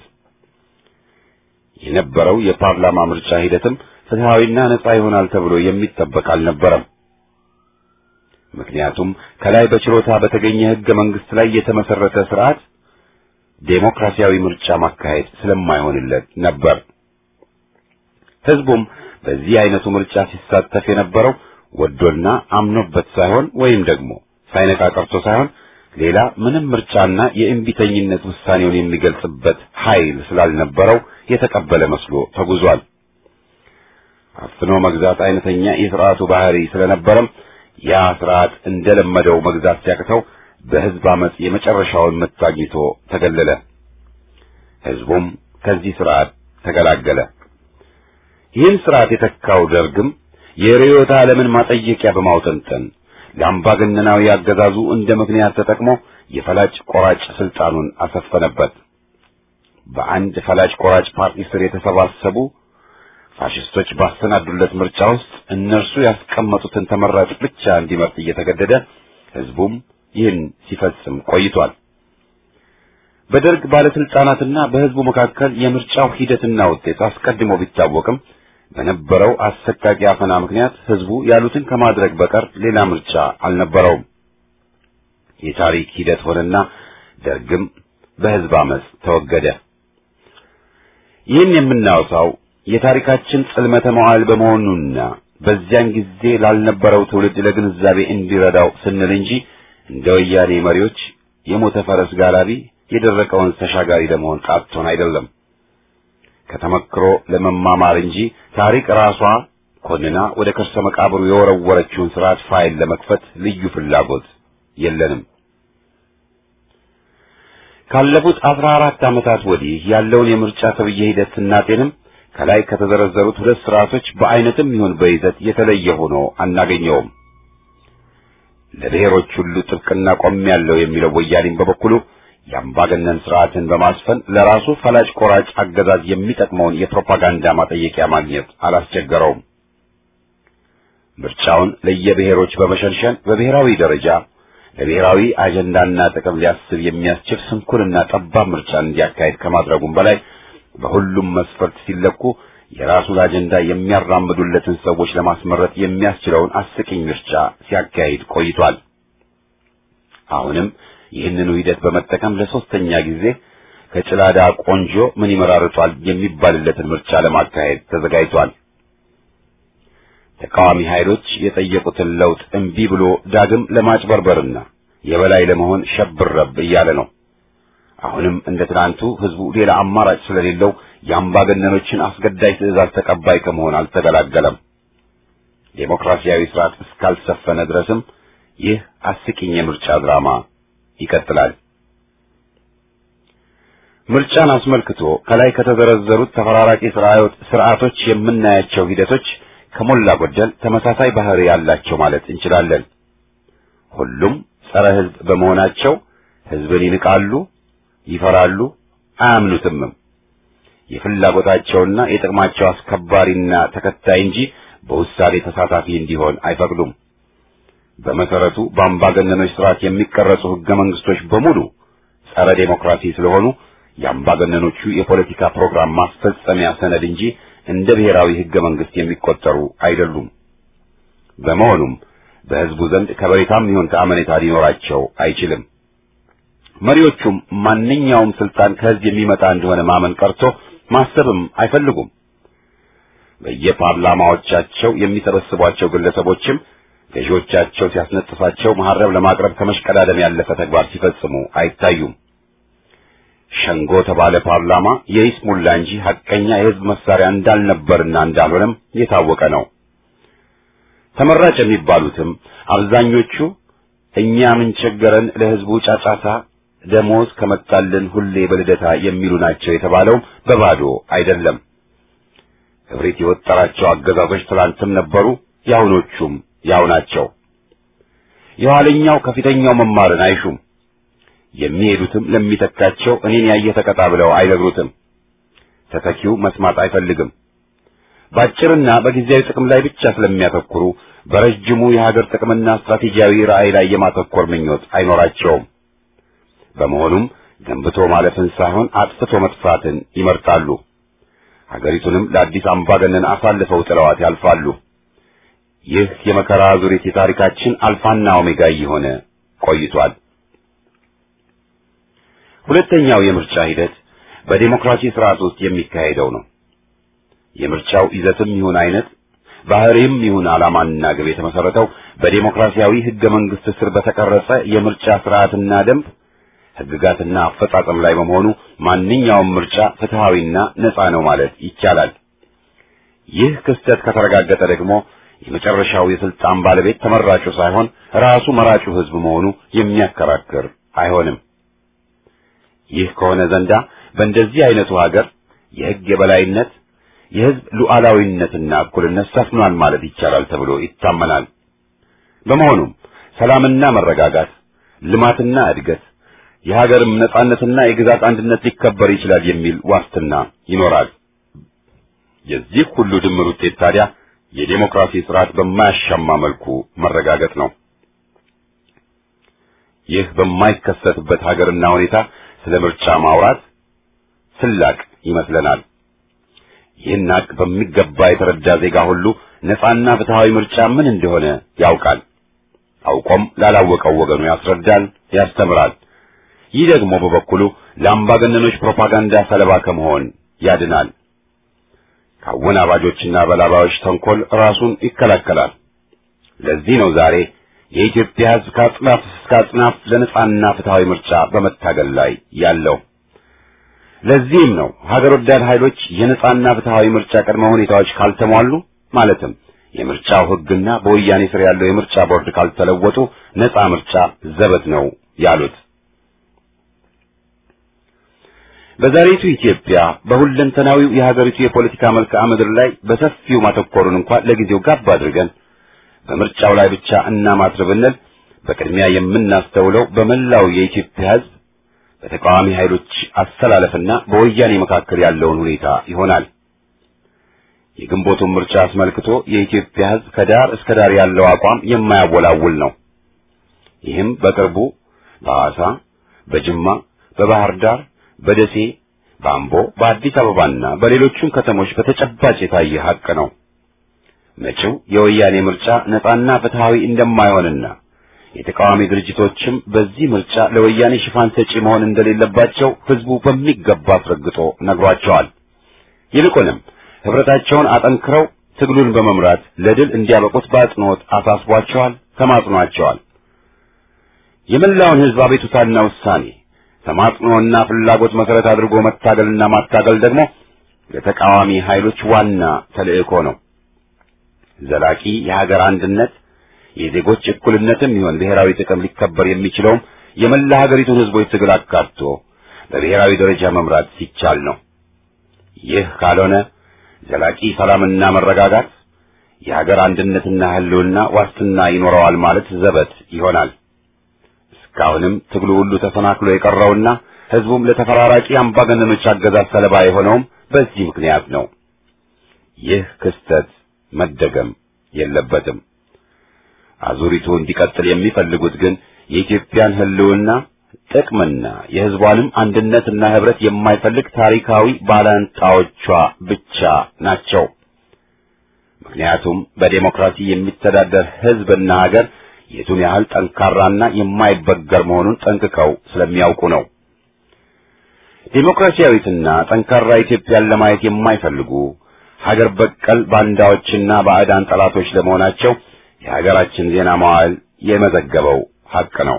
የነበረው የፓርላማ ምርጫ ሂደትም ፍትሐዊና ነጻ ይሆናል ተብሎ የሚጠበቅ አልነበረም። ምክንያቱም ከላይ በችሮታ በተገኘ ህገ መንግስት ላይ የተመሰረተ ስርዓት ዴሞክራሲያዊ ምርጫ ማካሄድ ስለማይሆንለት ነበር። ህዝቡም በዚህ አይነቱ ምርጫ ሲሳተፍ የነበረው ወዶና አምኖበት ሳይሆን ወይም ደግሞ ሳይነቃ ቀርቶ ሳይሆን ሌላ ምንም ምርጫና የእምቢተኝነት ውሳኔውን የሚገልጽበት ኃይል ስላልነበረው የተቀበለ መስሎ ተጉዟል። አፍኖ መግዛት አይነተኛ የስርዓቱ ባህሪ ስለነበረም ያ ስርዓት እንደለመደው መግዛት ሲያቅተው በህዝብ አመጽ የመጨረሻውን ምት አግኝቶ ተገለለ። ህዝቡም ከዚህ ስርዓት ተገላገለ። ይህን ስርዓት የተካው ደርግም የርዕዮተ ዓለምን ማጠየቂያ በማውጠንጠን ለአምባገነናዊ አገዛዙ እንደ ምክንያት ተጠቅሞ የፈላጭ ቆራጭ ስልጣኑን አሰፈነበት። በአንድ ፈላጭ ቆራጭ ፓርቲ ስር የተሰባሰቡ ፋሽስቶች ባሰናዱለት ምርጫ ውስጥ እነርሱ ያስቀመጡትን ተመራጭ ብቻ እንዲመርጥ እየተገደደ ህዝቡም ይህን ሲፈጽም ቆይቷል። በደርግ ባለስልጣናትና በህዝቡ መካከል የምርጫው ሂደትና ውጤት አስቀድሞ ቢታወቅም በነበረው አሰቃቂ አፈና ምክንያት ህዝቡ ያሉትን ከማድረግ በቀር ሌላ ምርጫ አልነበረውም። የታሪክ ሂደት ሆነና ደርግም በህዝብ አመጽ ተወገደ። ይህን የምናወሳው የታሪካችን ጽልመተ መዋዕል በመሆኑና በዚያን ጊዜ ላልነበረው ትውልድ ለግንዛቤ እንዲረዳው ስንል እንጂ እንደ ወያኔ መሪዎች የሞተ ፈረስ ጋላቢ የደረቀውን ተሻጋሪ ለመሆን ቃቶን አይደለም። ከተመክሮ ለመማማር እንጂ ታሪክ ራሷ ኮንና ወደ ከርሰ መቃብሩ የወረወረችውን ስርዓት ፋይል ለመክፈት ልዩ ፍላጎት የለንም። ካለፉት አስራ አራት ዓመታት ወዲህ ያለውን የምርጫ ተብዬ ሂደት ስናጤንም ከላይ ከተዘረዘሩት ሁለት ስርዓቶች በአይነትም ይሁን በይዘት የተለየ ሆኖ አናገኘውም። ለብሔሮች ሁሉ ጥብቅና ቆሜያለሁ የሚለው ወያኔም በበኩሉ የአምባገነን ስርዓትን በማስፈን ለራሱ ፈላጭ ቆራጭ አገዛዝ የሚጠቅመውን የፕሮፓጋንዳ ማጠየቂያ ማግኘት አላስቸገረውም። ምርጫውን ለየብሔሮች በመሸንሸን በብሔራዊ ደረጃ ለብሔራዊ አጀንዳና ጥቅም ሊያስብ የሚያስችል ስንኩልና ጠባብ ምርጫን እንዲያካሄድ ከማድረጉም በላይ በሁሉም መስፈርት ሲለኩ የራሱን አጀንዳ የሚያራምዱለትን ሰዎች ለማስመረጥ የሚያስችለውን አስቂኝ ምርጫ ሲያካሂድ ቆይቷል። አሁንም ይህንኑ ሂደት በመጠቀም ለሶስተኛ ጊዜ ከጭላዳ ቆንጆ ምን ይመራርጧል የሚባልለትን ምርጫ ለማካሄድ ተዘጋጅቷል። ተቃዋሚ ኃይሎች የጠየቁትን ለውጥ እምቢ ብሎ ዳግም ለማጭበርበርና የበላይ ለመሆን ሸብረብ እያለ ነው። አሁንም እንደ ትናንቱ ህዝቡ ሌላ አማራጭ ስለሌለው የአምባገነኖችን አስገዳጅ ትዕዛዝ ተቀባይ ከመሆን አልተገላገለም። ዴሞክራሲያዊ ስርዓት እስካልሰፈነ ድረስም ይህ አስቂኝ የምርጫ ድራማ ይቀጥላል። ምርጫን አስመልክቶ ከላይ ከተዘረዘሩት ተፈራራቂ ስርዓቶች የምናያቸው ሂደቶች ከሞላ ጎደል ተመሳሳይ ባህሪ ያላቸው ማለት እንችላለን። ሁሉም ጸረ ህዝብ በመሆናቸው ህዝብን ይንቃሉ፣ ይፈራሉ፣ አያምኑትምም። የፍላጎታቸውና የጥቅማቸው አስከባሪና ተከታይ እንጂ በውሳኔ ተሳታፊ እንዲሆን አይፈቅዱም። በመሰረቱ በአምባገነኖች ስርዓት የሚቀረጹ ህገ መንግስቶች በሙሉ ጸረ ዴሞክራሲ ስለሆኑ የአምባገነኖቹ የፖለቲካ ፕሮግራም ማስፈጸሚያ ሰነድ እንጂ እንደ ብሔራዊ ህገ መንግስት የሚቆጠሩ አይደሉም። በመሆኑም በህዝቡ ዘንድ ከበሬታም ይሁን ከአመኔታ ሊኖራቸው አይችልም። መሪዎቹም ማንኛውም ስልጣን ከህዝብ የሚመጣ እንደሆነ ማመን ቀርቶ ማሰብም አይፈልጉም። በየፓርላማዎቻቸው የሚሰበስቧቸው ግለሰቦችም ገዢዎቻቸው ሲያስነጥፋቸው መሐረብ ለማቅረብ ከመሽቀዳደም ያለፈ ተግባር ሲፈጽሙ አይታዩም። ሸንጎ ተባለ ፓርላማ የይስሙላ እንጂ ሐቀኛ የህዝብ መሳሪያ እንዳልነበርና እንዳልሆነም የታወቀ ነው። ተመራጭ የሚባሉትም አብዛኞቹ እኛ ምን ቸገረን ለህዝቡ ጫጫታ ደሞዝ ከመጣልን ሁሌ በልደታ የሚሉ ናቸው የተባለው በባዶ አይደለም። እብሪት የወጠራቸው አገዛዞች ትላንትም ነበሩ፣ የአሁኖቹም ያው ናቸው። የኋለኛው ከፊተኛው መማርን አይሹም። የሚሄዱትም ለሚተካቸው እኔን ያየ ተቀጣ ብለው አይነግሩትም። ተተኪው መስማት አይፈልግም። በአጭርና በጊዜያዊ ጥቅም ላይ ብቻ ስለሚያተኩሩ በረጅሙ የሀገር ጥቅምና ስትራቴጂያዊ ራዕይ ላይ የማተኮር ምኞት አይኖራቸውም። በመሆኑም ገንብቶ ማለፍን ሳይሆን አጥፍቶ መጥፋትን ይመርጣሉ። ሀገሪቱንም ለአዲስ አምባገነን አሳልፈው ጥለዋት ያልፋሉ። ይህ የመከራ ዙሪት የታሪካችን አልፋና ኦሜጋ እየሆነ ቆይቷል። ሁለተኛው የምርጫ ሂደት በዴሞክራሲ ስርዓት ውስጥ የሚካሄደው ነው። የምርጫው ይዘትም ይሁን አይነት ባህሪም ይሁን ዓላማና ግብ የተመሰረተው በዴሞክራሲያዊ ህገ መንግስት ስር በተቀረጸ የምርጫ ስርዓትና ደንብ ህግጋትና አፈጻጸም ላይ በመሆኑ ማንኛውም ምርጫ ፍትሃዊና ነፃ ነው ማለት ይቻላል። ይህ ክስተት ከተረጋገጠ ደግሞ የመጨረሻው የስልጣን ባለቤት ተመራጩ ሳይሆን ራሱ መራጩ ህዝብ መሆኑ የሚያከራክር አይሆንም። ይህ ከሆነ ዘንዳ በእንደዚህ አይነቱ ሀገር የህግ የበላይነት የህዝብ ሉዓላዊነትና እኩልነት ሰፍኗል ማለት ይቻላል ተብሎ ይታመናል። በመሆኑም ሰላምና መረጋጋት፣ ልማትና እድገት፣ የሀገርም ነጻነትና የግዛት አንድነት ሊከበር ይችላል የሚል ዋስትና ይኖራል። የዚህ ሁሉ ድምር ውጤት ታዲያ የዴሞክራሲ ስርዓት በማያሻማ መልኩ መረጋገጥ ነው። ይህ በማይከሰትበት ሀገርና ሁኔታ ስለ ምርጫ ማውራት ስላቅ ይመስለናል። ይህን ሀቅ በሚገባ የተረዳ ዜጋ ሁሉ ነፃና ፍትሃዊ ምርጫ ምን እንደሆነ ያውቃል። አውቆም ላላወቀው ወገኑ ያስረዳል፣ ያስተምራል። ይህ ደግሞ በበኩሉ ለአምባገነኖች ፕሮፓጋንዳ ሰለባ ከመሆን ያድናል። ከአወናባጆችና በላባዮች ተንኮል ራሱን ይከላከላል። ለዚህ ነው ዛሬ የኢትዮጵያ ሕዝብ ከአጽናፍ እስከ አጽናፍ ለነጻና ፍትሐዊ ምርጫ በመታገል ላይ ያለው። ለዚህም ነው ሀገር ወዳድ ኃይሎች የነጻና ፍትሐዊ ምርጫ ቅድመ ሁኔታዎች ካልተሟሉ ማለትም የምርጫው ሕግና በወያኔ ስር ያለው የምርጫ ቦርድ ካልተለወጡ ነጻ ምርጫ ዘበት ነው ያሉት። በዛሬቱ ኢትዮጵያ በሁለንተናዊው የሀገሪቱ የፖለቲካ መልክዓ ምድር ላይ በሰፊው ማተኮሩን እንኳን ለጊዜው ጋብ አድርገን በምርጫው ላይ ብቻ እናማትር ብንል በቅድሚያ የምናስተውለው በመላው የኢትዮጵያ ሕዝብ በተቃዋሚ ኃይሎች አስተላለፍና በወያኔ መካከል ያለውን ሁኔታ ይሆናል። የግንቦቱን ምርጫ አስመልክቶ የኢትዮጵያ ሕዝብ ከዳር እስከ ዳር ያለው አቋም የማያወላውል ነው። ይህም በቅርቡ በሐዋሳ፣ በጅማ፣ በባህር ዳር፣ በደሴ፣ በአምቦ፣ በአዲስ አበባና በሌሎቹም ከተሞች በተጨባጭ የታየ ሐቅ ነው። መጪው የወያኔ ምርጫ ነጻና ፍትሐዊ እንደማይሆንና የተቃዋሚ ድርጅቶችም በዚህ ምርጫ ለወያኔ ሽፋን ሰጪ መሆን እንደሌለባቸው ህዝቡ በሚገባ አስረግጦ ነግሯቸዋል። ይልቁንም ህብረታቸውን አጠንክረው ትግሉን በመምራት ለድል እንዲያበቁት በአጽንኦት አሳስቧቸዋል፣ ተማጽኗቸዋል። የመላውን ህዝብ አቤቱታና ውሳኔ ተማጽኖና ፍላጎት መሰረት አድርጎ መታገልና ማታገል ደግሞ ለተቃዋሚ ኃይሎች ዋና ተልእኮ ነው። ዘላቂ የሀገር አንድነት የዜጎች እኩልነትም ይሁን ብሔራዊ ጥቅም ሊከበር የሚችለውም የመላ ሀገሪቱን ህዝቦች ትግል አካቶ በብሔራዊ ደረጃ መምራት ሲቻል ነው። ይህ ካልሆነ ዘላቂ ሰላምና መረጋጋት የሀገር አንድነትና ህልውና ዋስትና ይኖረዋል ማለት ዘበት ይሆናል። እስካሁንም ትግሉ ሁሉ ተሰናክሎ የቀረውና ህዝቡም ለተፈራራቂ አምባገነኖች አገዛዝ ሰለባ የሆነውም በዚህ ምክንያት ነው። ይህ ክስተት መደገም የለበትም። አዙሪቱ እንዲቀጥል የሚፈልጉት ግን የኢትዮጵያን ህልውና ጥቅምና የህዝቧንም አንድነትና ህብረት የማይፈልግ ታሪካዊ ባላንጣዎቿ ብቻ ናቸው። ምክንያቱም በዴሞክራሲ የሚተዳደር ህዝብና ሀገር የቱን ያህል ጠንካራና የማይበገር መሆኑን ጠንቅቀው ስለሚያውቁ ነው። ዴሞክራሲያዊትና ጠንካራ ኢትዮጵያን ለማየት የማይፈልጉ ሀገር በቀል ባንዳዎችና ባዕዳን ጠላቶች ለመሆናቸው የሀገራችን ዜና መዋዕል የመዘገበው ሐቅ ነው።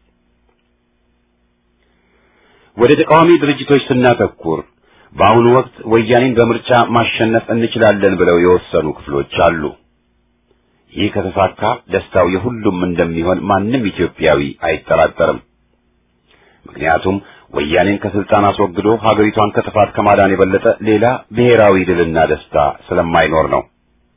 ወደ ተቃዋሚ ድርጅቶች ስናተኩር በአሁኑ ወቅት ወያኔን በምርጫ ማሸነፍ እንችላለን ብለው የወሰኑ ክፍሎች አሉ። ይህ ከተሳካ ደስታው የሁሉም እንደሚሆን ማንም ኢትዮጵያዊ አይጠራጠርም። ምክንያቱም ወያኔን ከስልጣን አስወግዶ ሀገሪቷን ከጥፋት ከማዳን የበለጠ ሌላ ብሔራዊ ድልና ደስታ ስለማይኖር ነው።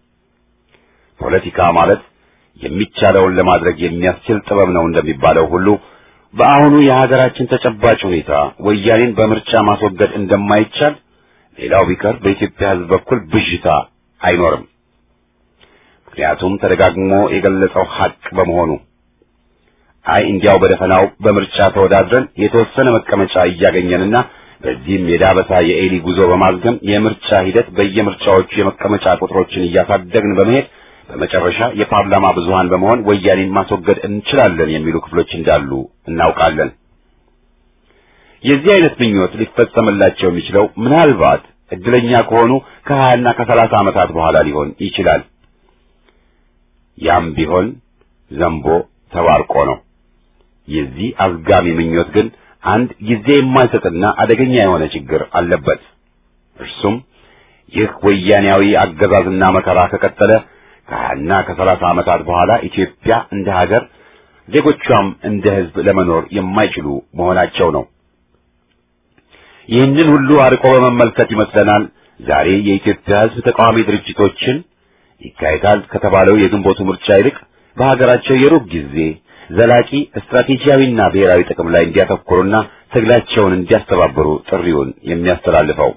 ፖለቲካ ማለት የሚቻለውን ለማድረግ የሚያስችል ጥበብ ነው እንደሚባለው ሁሉ በአሁኑ የሀገራችን ተጨባጭ ሁኔታ ወያኔን በምርጫ ማስወገድ እንደማይቻል ሌላው ቢቀር በኢትዮጵያ ሕዝብ በኩል ብዥታ አይኖርም። ምክንያቱም ተደጋግሞ የገለጸው ሐቅ በመሆኑ አይ እንዲያው በደፈናው በምርጫ ተወዳድረን የተወሰነ መቀመጫ እያገኘንና በዚህም የዳበሳ የኤሊ ጉዞ በማዝገም የምርጫ ሂደት በየምርጫዎቹ የመቀመጫ ቁጥሮችን እያሳደግን በመሄድ በመጨረሻ የፓርላማ ብዙሃን በመሆን ወያኔን ማስወገድ እንችላለን የሚሉ ክፍሎች እንዳሉ እናውቃለን። የዚህ አይነት ምኞት ሊፈጸምላቸው የሚችለው ምናልባት እድለኛ ከሆኑ ከሀያና ከሰላሳ ዓመታት በኋላ ሊሆን ይችላል። ያም ቢሆን ዘንቦ ተባርቆ ነው። የዚህ አዝጋሚ ምኞት ግን አንድ ጊዜ የማይሰጥና አደገኛ የሆነ ችግር አለበት። እርሱም ይህ ወያኔያዊ አገዛዝና መከራ ከቀጠለ ከሀያና ከሰላሳ ዓመታት በኋላ ኢትዮጵያ እንደ ሀገር ዜጎቿም እንደ ሕዝብ ለመኖር የማይችሉ መሆናቸው ነው። ይህንን ሁሉ አርቆ በመመልከት ይመስለናል ዛሬ የኢትዮጵያ ሕዝብ ተቃዋሚ ድርጅቶችን ይካሄዳል ከተባለው የግንቦቱ ምርጫ ይልቅ በሀገራቸው የሩብ ጊዜ ዘላቂ ስትራቴጂያዊና ብሔራዊ ጥቅም ላይ እንዲያተኩሩና ትግላቸውን እንዲያስተባብሩ ጥሪውን የሚያስተላልፈው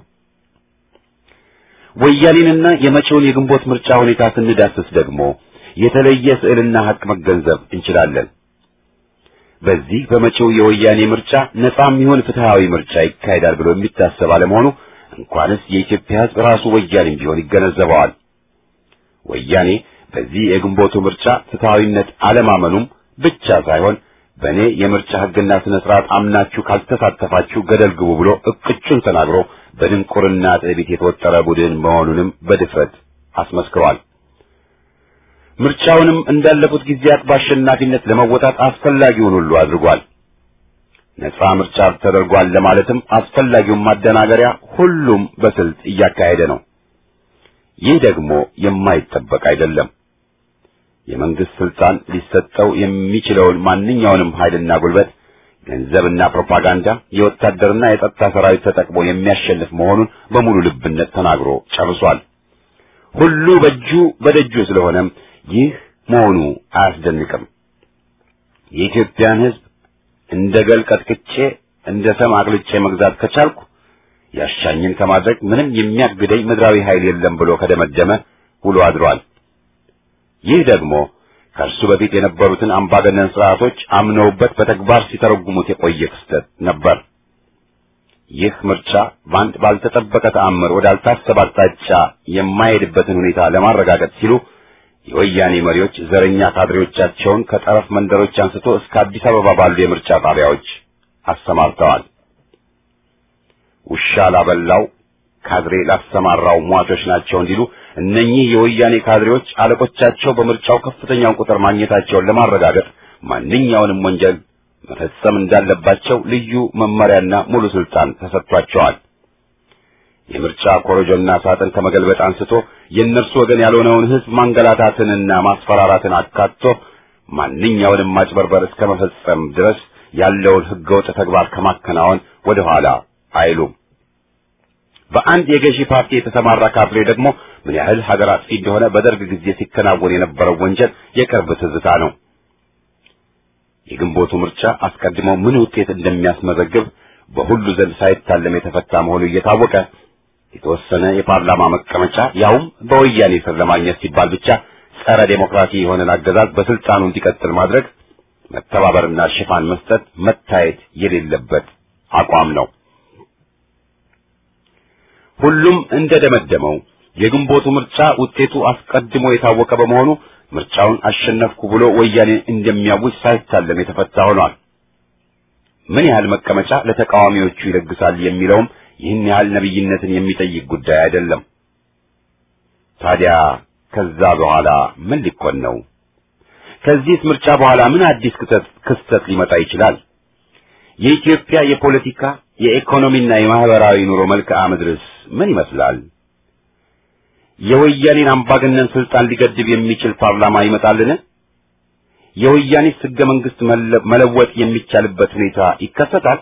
ወያኔንና የመጪውን የግንቦት ምርጫ ሁኔታ ስንዳስስ ደግሞ የተለየ ስዕልና ሀቅ መገንዘብ እንችላለን። በዚህ በመጪው የወያኔ ምርጫ ነጻም ይሁን ፍትሃዊ ምርጫ ይካሄዳል ብሎ የሚታሰብ አለመሆኑ እንኳንስ የኢትዮጵያ ሕዝብ ራሱ ወያኔም ቢሆን ይገነዘበዋል። ወያኔ በዚህ የግንቦቱ ምርጫ ፍትሃዊነት አለማመኑም ብቻ ሳይሆን በእኔ የምርጫ ሕግና ስነ ስርዓት አምናችሁ ካልተሳተፋችሁ ገደል ግቡ ብሎ እቅጩን ተናግሮ በድንቁርና ትዕቢት የተወጠረ ቡድን መሆኑንም በድፍረት አስመስክሯል። ምርጫውንም እንዳለፉት ጊዜያት በአሸናፊነት ለመወጣት አስፈላጊውን ሁሉ አድርጓል። ነጻ ምርጫ ተደርጓል ለማለትም አስፈላጊውን ማደናገሪያ ሁሉም በስልት እያካሄደ ነው። ይህ ደግሞ የማይጠበቅ አይደለም። የመንግስት ስልጣን ሊሰጠው የሚችለውን ማንኛውንም ኃይልና ጉልበት፣ ገንዘብና ፕሮፓጋንዳ፣ የወታደርና የጸጥታ ሰራዊት ተጠቅሞ የሚያሸንፍ መሆኑን በሙሉ ልብነት ተናግሮ ጨርሷል። ሁሉ በእጁ በደጁ ስለሆነም ይህ መሆኑ አያስደንቅም። የኢትዮጵያን ሕዝብ እንደ ገል ቀጥቅጬ እንደ ሰም አቅልጬ መግዛት ከቻልኩ ያሻኝን ከማድረግ ምንም የሚያግደኝ ምድራዊ ኃይል የለም ብሎ ከደመደመ ውሎ አድሯል። ይህ ደግሞ ከእርሱ በፊት የነበሩትን አምባገነን ስርዓቶች አምነውበት በተግባር ሲተረጉሙት የቆየ ክስተት ነበር። ይህ ምርጫ በአንድ ባልተጠበቀ ተአምር ወዳልታሰበ አቅጣጫ የማይሄድበትን ሁኔታ ለማረጋገጥ ሲሉ የወያኔ መሪዎች ዘረኛ ካድሬዎቻቸውን ከጠረፍ መንደሮች አንስቶ እስከ አዲስ አበባ ባሉ የምርጫ ጣቢያዎች አሰማርተዋል። ውሻ ላበላው ካድሬ ላሰማራው ሟቾች ናቸው እንዲሉ እነኚህ የወያኔ ካድሬዎች አለቆቻቸው በምርጫው ከፍተኛውን ቁጥር ማግኘታቸውን ለማረጋገጥ ማንኛውንም ወንጀል መፈጸም እንዳለባቸው ልዩ መመሪያና ሙሉ ስልጣን ተሰጥቷቸዋል። የምርጫ ኮረጆና ሳጥን ከመገልበጥ አንስቶ የእነርሱ ወገን ያልሆነውን ሕዝብ ማንገላታትንና ማስፈራራትን አካቶ ማንኛውንም ማጭበርበር እስከ መፈጸም ድረስ ያለውን ሕገወጥ ተግባር ከማከናወን ወደ ኋላ አይሉም። በአንድ የገዢ ፓርቲ የተሰማራ ካድሬ ደግሞ ምን ያህል ሀገር አጥፊ እንደሆነ በደርግ ጊዜ ሲከናወን የነበረው ወንጀል የቅርብ ትዝታ ነው። የግንቦቱ ምርጫ አስቀድሞ ምን ውጤት እንደሚያስመዘግብ በሁሉ ዘንድ ሳይታለም የተፈታ መሆኑ እየታወቀ የተወሰነ የፓርላማ መቀመጫ ያውም በወያኔ ስር ለማግኘት ሲባል ብቻ ጸረ ዴሞክራሲ የሆነን አገዛዝ በስልጣኑ እንዲቀጥል ማድረግ መተባበርና ሽፋን መስጠት መታየት የሌለበት አቋም ነው። ሁሉም እንደደመደመው የግንቦቱ ምርጫ ውጤቱ አስቀድሞ የታወቀ በመሆኑ ምርጫውን አሸነፍኩ ብሎ ወያኔ እንደሚያውጅ ሳይታለም የተፈታ ሆኗል። ምን ያህል መቀመጫ ለተቃዋሚዎቹ ይለግሳል የሚለውም ይህን ያህል ነብይነትን የሚጠይቅ ጉዳይ አይደለም። ታዲያ ከዛ በኋላ ምን ሊኮን ነው? ከዚህስ ምርጫ በኋላ ምን አዲስ ክስተት ክስተት ሊመጣ ይችላል? የኢትዮጵያ የፖለቲካ የኢኮኖሚና የማህበራዊ ኑሮ መልክዓ ምድርስ ምን ይመስላል? የወያኔን አምባገነን ስልጣን ሊገድብ የሚችል ፓርላማ ይመጣልን? የወያኔስ ሕገ መንግስት መለወጥ የሚቻልበት ሁኔታ ይከሰታል?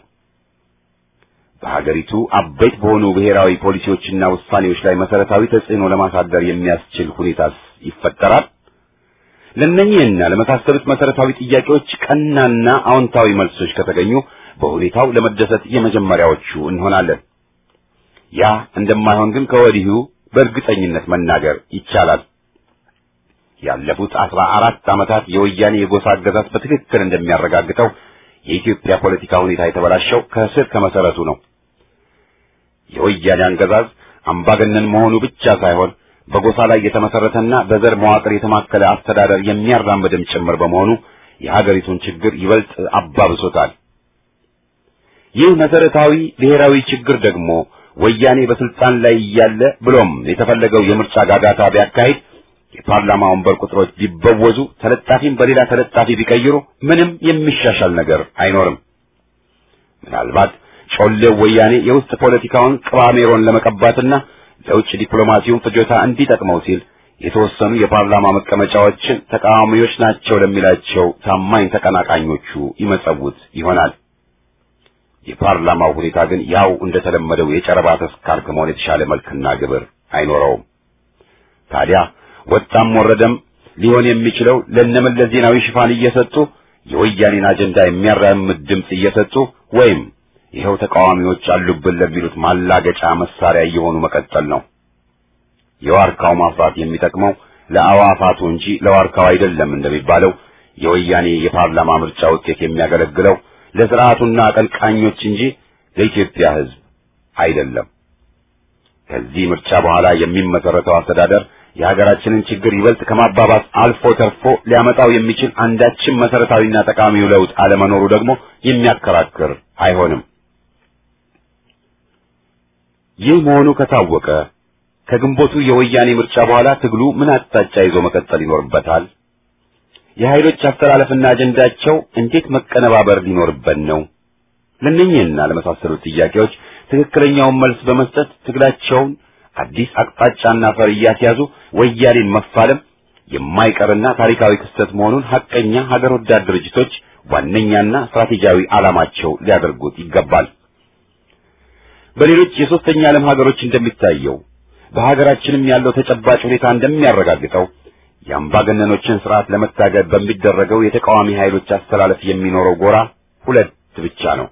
በሀገሪቱ አበይት በሆኑ ብሔራዊ ፖሊሲዎችና ውሳኔዎች ላይ መሰረታዊ ተጽዕኖ ለማሳደር የሚያስችል ሁኔታስ ይፈጠራል? ለእነኚህና ለመሳሰሉት መሰረታዊ ጥያቄዎች ቀናና አዎንታዊ መልሶች ከተገኙ በሁኔታው ለመደሰት የመጀመሪያዎቹ እንሆናለን። ያ እንደማይሆን ግን ከወዲሁ በእርግጠኝነት መናገር ይቻላል። ያለፉት አስራ አራት ዓመታት የወያኔ የጎሳ አገዛዝ በትክክል እንደሚያረጋግጠው የኢትዮጵያ ፖለቲካ ሁኔታ የተበላሸው ከስር ከመሰረቱ ነው። የወያኔ አገዛዝ አምባገነን መሆኑ ብቻ ሳይሆን በጎሳ ላይ የተመሰረተና በዘር መዋቅር የተማከለ አስተዳደር የሚያራምድም ጭምር በመሆኑ የሀገሪቱን ችግር ይበልጥ አባብሶታል። ይህ መሰረታዊ ብሔራዊ ችግር ደግሞ ወያኔ በስልጣን ላይ እያለ ብሎም የተፈለገው የምርጫ ጋጋታ ቢያካሂድ የፓርላማ ወንበር ቁጥሮች ቢበወዙ ተለጣፊም በሌላ ተለጣፊ ቢቀይሩ ምንም የሚሻሻል ነገር አይኖርም። ምናልባት ጮሌው ወያኔ የውስጥ ፖለቲካውን ቅባሜሮን ለመቀባትና ለውጭ ዲፕሎማሲውን ፍጆታ እንዲጠቅመው ሲል የተወሰኑ የፓርላማ መቀመጫዎችን ተቃዋሚዎች ናቸው ለሚላቸው ታማኝ ተቀናቃኞቹ ይመጸውት ይሆናል። የፓርላማው ሁኔታ ግን ያው እንደተለመደው የጨረባ ተስካር ከመሆን የተሻለ መልክና ግብር አይኖረውም። ታዲያ ወጣም ወረደም ሊሆን የሚችለው ለነመለስ ዜናዊ ሽፋን እየሰጡ የወያኔን አጀንዳ የሚያራምድ ድምፅ እየሰጡ ወይም ይኸው ተቃዋሚዎች አሉብን ለሚሉት ማላገጫ መሳሪያ እየሆኑ መቀጠል ነው። የዋርካው ማፍራት የሚጠቅመው ለአዋፋቱ እንጂ ለዋርካው አይደለም እንደሚባለው የወያኔ የፓርላማ ምርጫ ውጤት የሚያገለግለው ለስርዓቱና አቀንቃኞች እንጂ ለኢትዮጵያ ሕዝብ አይደለም። ከዚህ ምርጫ በኋላ የሚመሰረተው አስተዳደር የሀገራችንን ችግር ይበልጥ ከማባባስ አልፎ ተርፎ ሊያመጣው የሚችል አንዳችም መሰረታዊና ጠቃሚው ለውጥ አለመኖሩ ደግሞ የሚያከራክር አይሆንም። ይህ መሆኑ ከታወቀ ከግንቦቱ የወያኔ ምርጫ በኋላ ትግሉ ምን አቅጣጫ ይዞ መቀጠል ይኖርበታል? የኃይሎች አስተላለፍና አጀንዳቸው እንዴት መቀነባበር ሊኖርበት ነው? ለእነኚህና ለመሳሰሉት ጥያቄዎች ትክክለኛውን መልስ በመስጠት ትግላቸውን አዲስ አቅጣጫና ፈር እያስያዙ ወያኔን መፋለም የማይቀርና ታሪካዊ ክስተት መሆኑን ሐቀኛ ሀገር ወዳድ ድርጅቶች ዋነኛና ስትራቴጂያዊ ዓላማቸው ሊያደርጉት ይገባል። በሌሎች የሶስተኛ ዓለም ሀገሮች እንደሚታየው በሀገራችንም ያለው ተጨባጭ ሁኔታ እንደሚያረጋግጠው የአምባገነኖችን ስርዓት ለመታገል በሚደረገው የተቃዋሚ ኃይሎች አስተላለፍ የሚኖረው ጎራ ሁለት ብቻ ነው።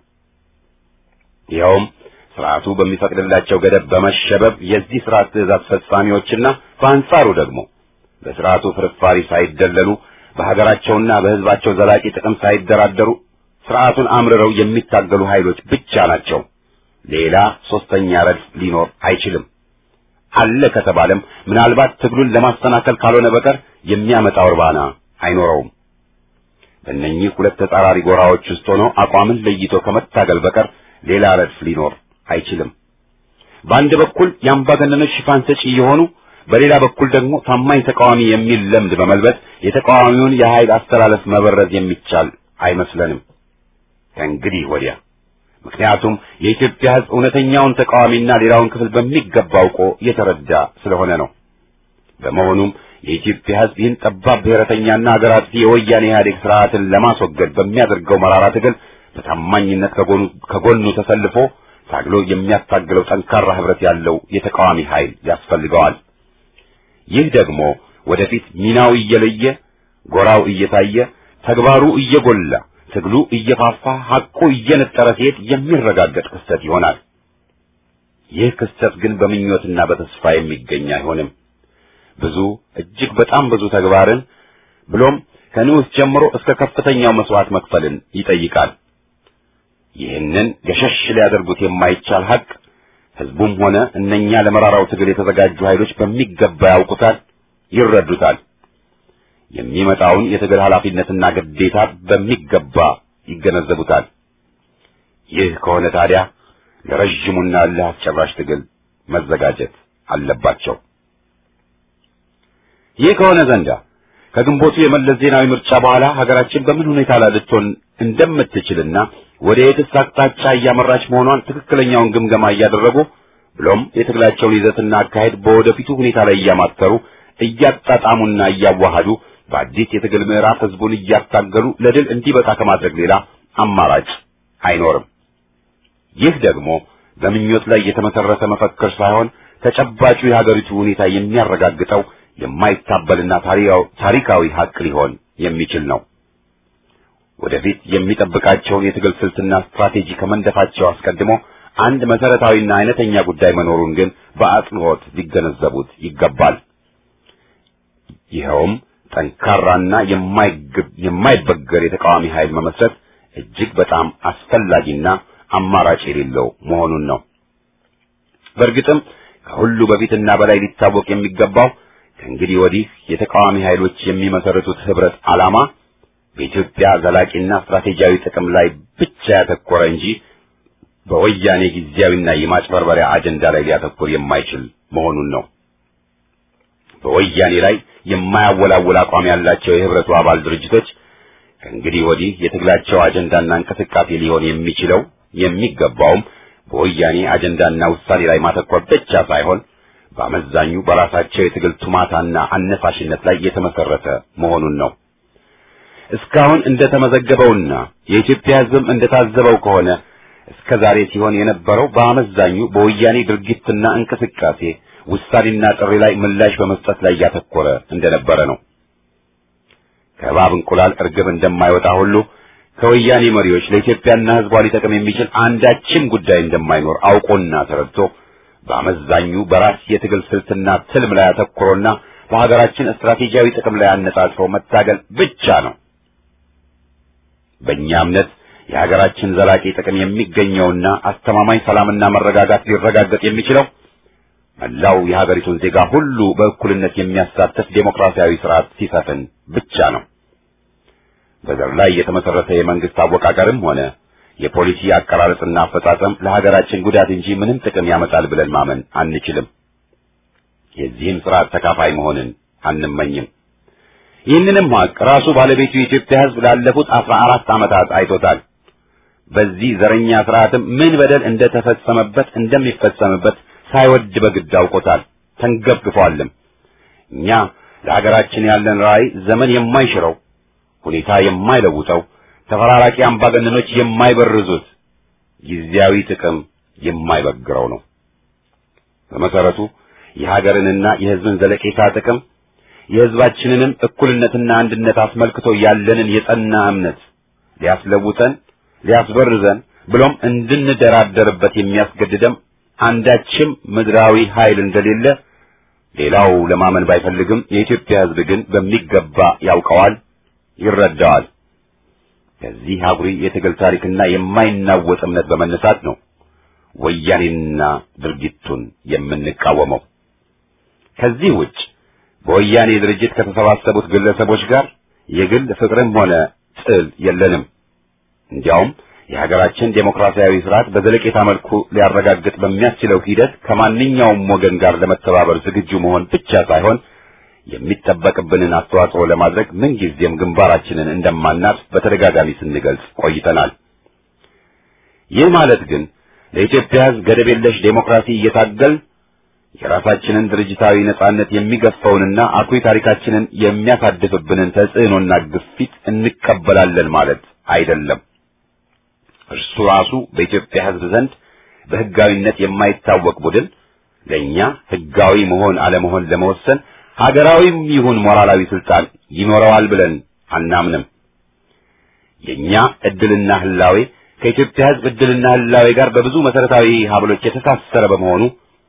ይኸውም ስርዓቱ በሚፈቅድላቸው ገደብ በመሸበብ የዚህ ስርዓት ትእዛዝ ፈጻሚዎችና በአንጻሩ ደግሞ በስርዓቱ ፍርፋሪ ሳይደለሉ በሀገራቸውና በሕዝባቸው ዘላቂ ጥቅም ሳይደራደሩ ስርዓቱን አምርረው የሚታገሉ ኃይሎች ብቻ ናቸው። ሌላ ሶስተኛ ረድፍ ሊኖር አይችልም። አለ ከተባለም ምናልባት ትግሉን ለማሰናከል ካልሆነ በቀር የሚያመጣው እርባና አይኖረውም። በእነኚህ ሁለት ተጻራሪ ጎራዎች ውስጥ ሆኖ አቋምን ለይቶ ከመታገል በቀር ሌላ ረድፍ ሊኖር አይችልም። በአንድ በኩል የአምባገነኖች ሽፋን ሰጪ የሆኑ በሌላ በኩል ደግሞ ታማኝ ተቃዋሚ የሚል ለምድ በመልበስ የተቃዋሚውን የኃይል አስተላለፍ መበረዝ የሚቻል አይመስለንም ከእንግዲህ ወዲያ። ምክንያቱም የኢትዮጵያ ሕዝብ እውነተኛውን ተቃዋሚና ሌላውን ክፍል በሚገባ አውቆ የተረዳ ስለሆነ ነው። በመሆኑም የኢትዮጵያ ሕዝብ ይህን ጠባብ ብሔረተኛና ሀገር አጥፊ የወያኔ ኢህአዴግ ስርዓትን ለማስወገድ በሚያደርገው መራራ ትግል በታማኝነት ከጎኑ ከጎኑ ተሰልፎ ታግሎ የሚያታግለው ጠንካራ ህብረት ያለው የተቃዋሚ ኃይል ያስፈልገዋል። ይህ ደግሞ ወደፊት ሚናው እየለየ ጎራው እየታየ ተግባሩ እየጎላ ትግሉ እየፋፋ ሐቁ እየነጠረ ሲሄድ የሚረጋገጥ ክስተት ይሆናል። ይህ ክስተት ግን በምኞትና በተስፋ የሚገኝ አይሆንም። ብዙ እጅግ በጣም ብዙ ተግባርን ብሎም ከንዑስ ጀምሮ እስከ ከፍተኛው መስዋዕት መክፈልን ይጠይቃል። ይህንን ገሸሽ ሊያደርጉት የማይቻል ሐቅ ህዝቡም ሆነ እነኛ ለመራራው ትግል የተዘጋጁ ኃይሎች በሚገባ ያውቁታል፣ ይረዱታል። የሚመጣውን የትግል ኃላፊነትና ግዴታ በሚገባ ይገነዘቡታል። ይህ ከሆነ ታዲያ ለረዥሙና ለአስጨራሽ ትግል መዘጋጀት አለባቸው። ይህ ከሆነ ዘንዳ ከግንቦቱ የመለስ ዜናዊ ምርጫ በኋላ ሀገራችን በምን ሁኔታ ላይ ልትሆን እንደምትችልና ወደ የትስ አቅጣጫ እያመራች መሆኗን ትክክለኛውን ግምገማ እያደረጉ ብሎም የትግላቸውን ይዘትና አካሄድ በወደፊቱ ሁኔታ ላይ እያማተሩ እያጣጣሙና እያዋሃዱ በአዲስ የትግል ምዕራፍ ህዝቡን እያታገሉ ለድል እንዲበቃ ከማድረግ ሌላ አማራጭ አይኖርም። ይህ ደግሞ በምኞት ላይ የተመሰረተ መፈክር ሳይሆን ተጨባጩ የሀገሪቱ ሁኔታ የሚያረጋግጠው የማይታበልና ታሪካዊ ሀቅ ሊሆን የሚችል ነው። ወደፊት የሚጠብቃቸውን የትግል ስልትና ስትራቴጂ ከመንደፋቸው አስቀድሞ አንድ መሰረታዊና አይነተኛ ጉዳይ መኖሩን ግን በአጽንኦት ሊገነዘቡት ይገባል። ይኸውም ጠንካራና የማይበገር የተቃዋሚ ኃይል መመስረት እጅግ በጣም አስፈላጊና አማራጭ የሌለው መሆኑን ነው። በእርግጥም ከሁሉ በፊትና በላይ ሊታወቅ የሚገባው ከእንግዲህ ወዲህ የተቃዋሚ ኃይሎች የሚመሰርቱት ህብረት ዓላማ በኢትዮጵያ ዘላቂና ስትራቴጂያዊ ጥቅም ላይ ብቻ ያተኮረ እንጂ በወያኔ ጊዜያዊና የማጭበርበሪያ አጀንዳ ላይ ሊያተኮር የማይችል መሆኑን ነው። በወያኔ ላይ የማያወላውል አቋም ያላቸው የህብረቱ አባል ድርጅቶች ከእንግዲህ ወዲህ የትግላቸው አጀንዳና እንቅስቃሴ ሊሆን የሚችለው የሚገባውም በወያኔ አጀንዳና ውሳኔ ላይ ማተኮር ብቻ ሳይሆን በአመዛኙ በራሳቸው የትግል ቱማታና አነሳሽነት ላይ የተመሰረተ መሆኑን ነው። እስካሁን እንደተመዘገበውና የኢትዮጵያ ሕዝብም እንደታዘበው ከሆነ እስከ ዛሬ ሲሆን የነበረው በአመዛኙ በወያኔ ድርጊትና እንቅስቃሴ ውሳኔና ጥሪ ላይ ምላሽ በመስጠት ላይ ያተኮረ እንደነበረ ነው። ከእባብ እንቁላል እርግብ እንደማይወጣ ሁሉ ከወያኔ መሪዎች ለኢትዮጵያና ሕዝቧ ሊጠቅም የሚችል አንዳችም ጉዳይ እንደማይኖር አውቆና ተረድቶ በአመዛኙ በራስ የትግል ስልትና ትልም ላይ አተኩሮና በሀገራችን ስትራቴጂያዊ ጥቅም ላይ አነጣጥሮ መታገል ብቻ ነው። በእኛ እምነት የሀገራችን ዘላቂ ጥቅም የሚገኘውና አስተማማኝ ሰላምና መረጋጋት ሊረጋገጥ የሚችለው መላው የሀገሪቱን ዜጋ ሁሉ በእኩልነት የሚያሳትፍ ዴሞክራሲያዊ ስርዓት ሲሰፍን ብቻ ነው። በዘር ላይ የተመሰረተ የመንግስት አወቃቀርም ሆነ የፖሊሲ አቀራረጽና አፈጻጸም ለሀገራችን ጉዳት እንጂ ምንም ጥቅም ያመጣል ብለን ማመን አንችልም። የዚህም ስርዓት ተካፋይ መሆንን አንመኝም። ይህንንም ሀቅ ራሱ ባለቤቱ የኢትዮጵያ ሕዝብ ላለፉት አስራ አራት ዓመታት አይቶታል። በዚህ ዘረኛ ስርዓትም ምን በደል እንደተፈጸመበት እንደሚፈጸምበት ሳይወድ በግድ አውቆታል፣ ተንገብግፏልም። እኛ ለሀገራችን ያለን ራዕይ ዘመን የማይሽረው ሁኔታ የማይለውጠው ተፈራራቂ አምባገነኖች የማይበርዙት ጊዜያዊ ጥቅም የማይበግረው ነው። በመሰረቱ የሀገርንና የሕዝብን ዘለቄታ ጥቅም የሕዝባችንንም እኩልነትና አንድነት አስመልክቶ ያለንን የጸና እምነት ሊያስለውጠን ሊያስበርዘን ብሎም እንድንደራደርበት የሚያስገድደም አንዳችም ምድራዊ ኃይል እንደሌለ ሌላው ለማመን ባይፈልግም የኢትዮጵያ ሕዝብ ግን በሚገባ ያውቀዋል፣ ይረዳዋል። ከዚህ አኩሪ የትግል ታሪክና የማይናወጥ እምነት በመነሳት ነው ወያኔና ድርጊቱን የምንቃወመው። ከዚህ ውጭ በወያኔ ድርጅት ከተሰባሰቡት ግለሰቦች ጋር የግል ፍቅርም ሆነ ጥል የለንም። እንዲያውም የሀገራችን ዴሞክራሲያዊ ስርዓት በዘለቄታ መልኩ ሊያረጋግጥ በሚያስችለው ሂደት ከማንኛውም ወገን ጋር ለመተባበር ዝግጁ መሆን ብቻ ሳይሆን የሚጠበቅብንን አስተዋጽኦ ለማድረግ ምንጊዜም ግንባራችንን እንደማናት በተደጋጋሚ ስንገልጽ ቆይተናል። ይህ ማለት ግን ለኢትዮጵያ ሕዝብ ገደብ የለሽ ዴሞክራሲ እየታገል የራሳችንን ድርጅታዊ ነጻነት የሚገፋውንና አኩሪ ታሪካችንን የሚያሳድፍብንን ተጽዕኖና ግፊት እንቀበላለን ማለት አይደለም። እርሱ ራሱ በኢትዮጵያ ሕዝብ ዘንድ በሕጋዊነት የማይታወቅ ቡድን ለእኛ ሕጋዊ መሆን አለመሆን ለመወሰን ሀገራዊም ይሁን ሞራላዊ ስልጣን ይኖረዋል ብለን አናምንም። የእኛ ዕድልና ህላዌ ከኢትዮጵያ ሕዝብ ዕድልና ህላዌ ጋር በብዙ መሰረታዊ ሀብሎች የተሳሰረ በመሆኑ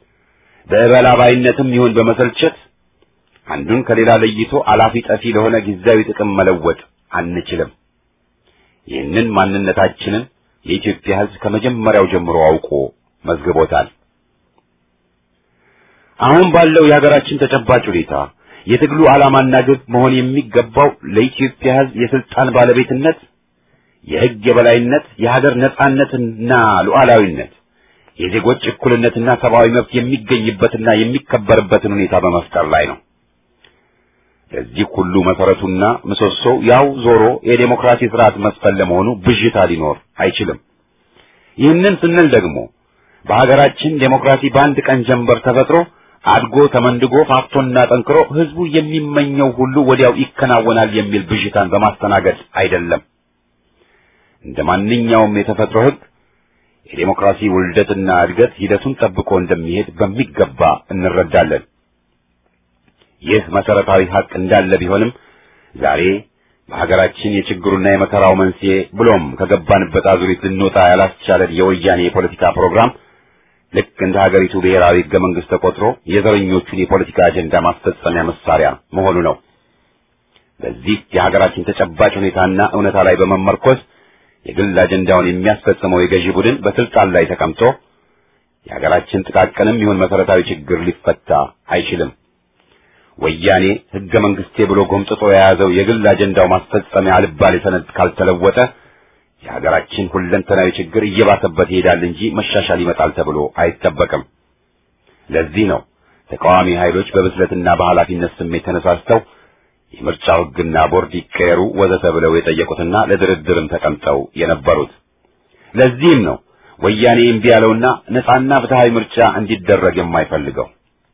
በእበላባይነትም ይሁን በመሰልቸት አንዱን ከሌላ ለይቶ አላፊ ጠፊ ለሆነ ጊዜያዊ ጥቅም መለወጥ አንችልም። ይህንን ማንነታችንን የኢትዮጵያ ሕዝብ ከመጀመሪያው ጀምሮ አውቆ መዝግቦታል። አሁን ባለው የሀገራችን ተጨባጭ ሁኔታ የትግሉ ዓላማና ግብ መሆን የሚገባው ለኢትዮጵያ ሕዝብ የስልጣን ባለቤትነት፣ የሕግ የበላይነት፣ የሀገር ነጻነትና ሉዓላዊነት፣ የዜጎች እኩልነትና ሰብአዊ መብት የሚገኝበትና የሚከበርበትን ሁኔታ በመፍጠር ላይ ነው። ለዚህ ሁሉ መሰረቱና ምሰሶው ያው ዞሮ የዴሞክራሲ ስርዓት መስፈን ለመሆኑ ብዥታ ሊኖር አይችልም። ይህንን ስንል ደግሞ በሀገራችን ዴሞክራሲ በአንድ ቀን ጀንበር ተፈጥሮ አድጎ ተመንድጎ ፋፍቶና ጠንክሮ ህዝቡ የሚመኘው ሁሉ ወዲያው ይከናወናል የሚል ብዥታን በማስተናገድ አይደለም። እንደ ማንኛውም የተፈጥሮ ህግ የዴሞክራሲ ውልደትና እድገት ሂደቱን ጠብቆ እንደሚሄድ በሚገባ እንረዳለን። ይህ መሰረታዊ ሀቅ እንዳለ ቢሆንም ዛሬ በሀገራችን የችግሩና የመከራው መንስኤ ብሎም ከገባንበት አዙሪት ልንወጣ ያላስቻለን የወያኔ የፖለቲካ ፕሮግራም ልክ እንደ ሀገሪቱ ብሔራዊ ህገ መንግስት ተቆጥሮ የዘረኞቹን የፖለቲካ አጀንዳ ማስፈጸሚያ መሳሪያ መሆኑ ነው። በዚህ የሀገራችን ተጨባጭ ሁኔታና እውነታ ላይ በመመርኮዝ የግል አጀንዳውን የሚያስፈጽመው የገዢ ቡድን በስልጣን ላይ ተቀምጦ የሀገራችን ጥቃቅንም ይሁን መሰረታዊ ችግር ሊፈታ አይችልም። ወያኔ ህገ መንግስቴ ብሎ ጎምጥጦ የያዘው የግል አጀንዳው ማስፈጸሚያ አልባሌ ሰነድ ካልተለወጠ የሀገራችን ሁለንተናዊ ችግር እየባሰበት ይሄዳል እንጂ መሻሻል ይመጣል ተብሎ አይጠበቅም። ለዚህ ነው ተቃዋሚ ኃይሎች በብስለትና በኃላፊነት ስሜት ተነሳስተው የምርጫው ህግና ቦርድ ይቀየሩ ወዘተ ብለው የጠየቁትና ለድርድርም ተቀምጠው የነበሩት። ለዚህም ነው ወያኔ እምቢ ያለውና ነጻና ፍትሃዊ ምርጫ እንዲደረግ የማይፈልገው።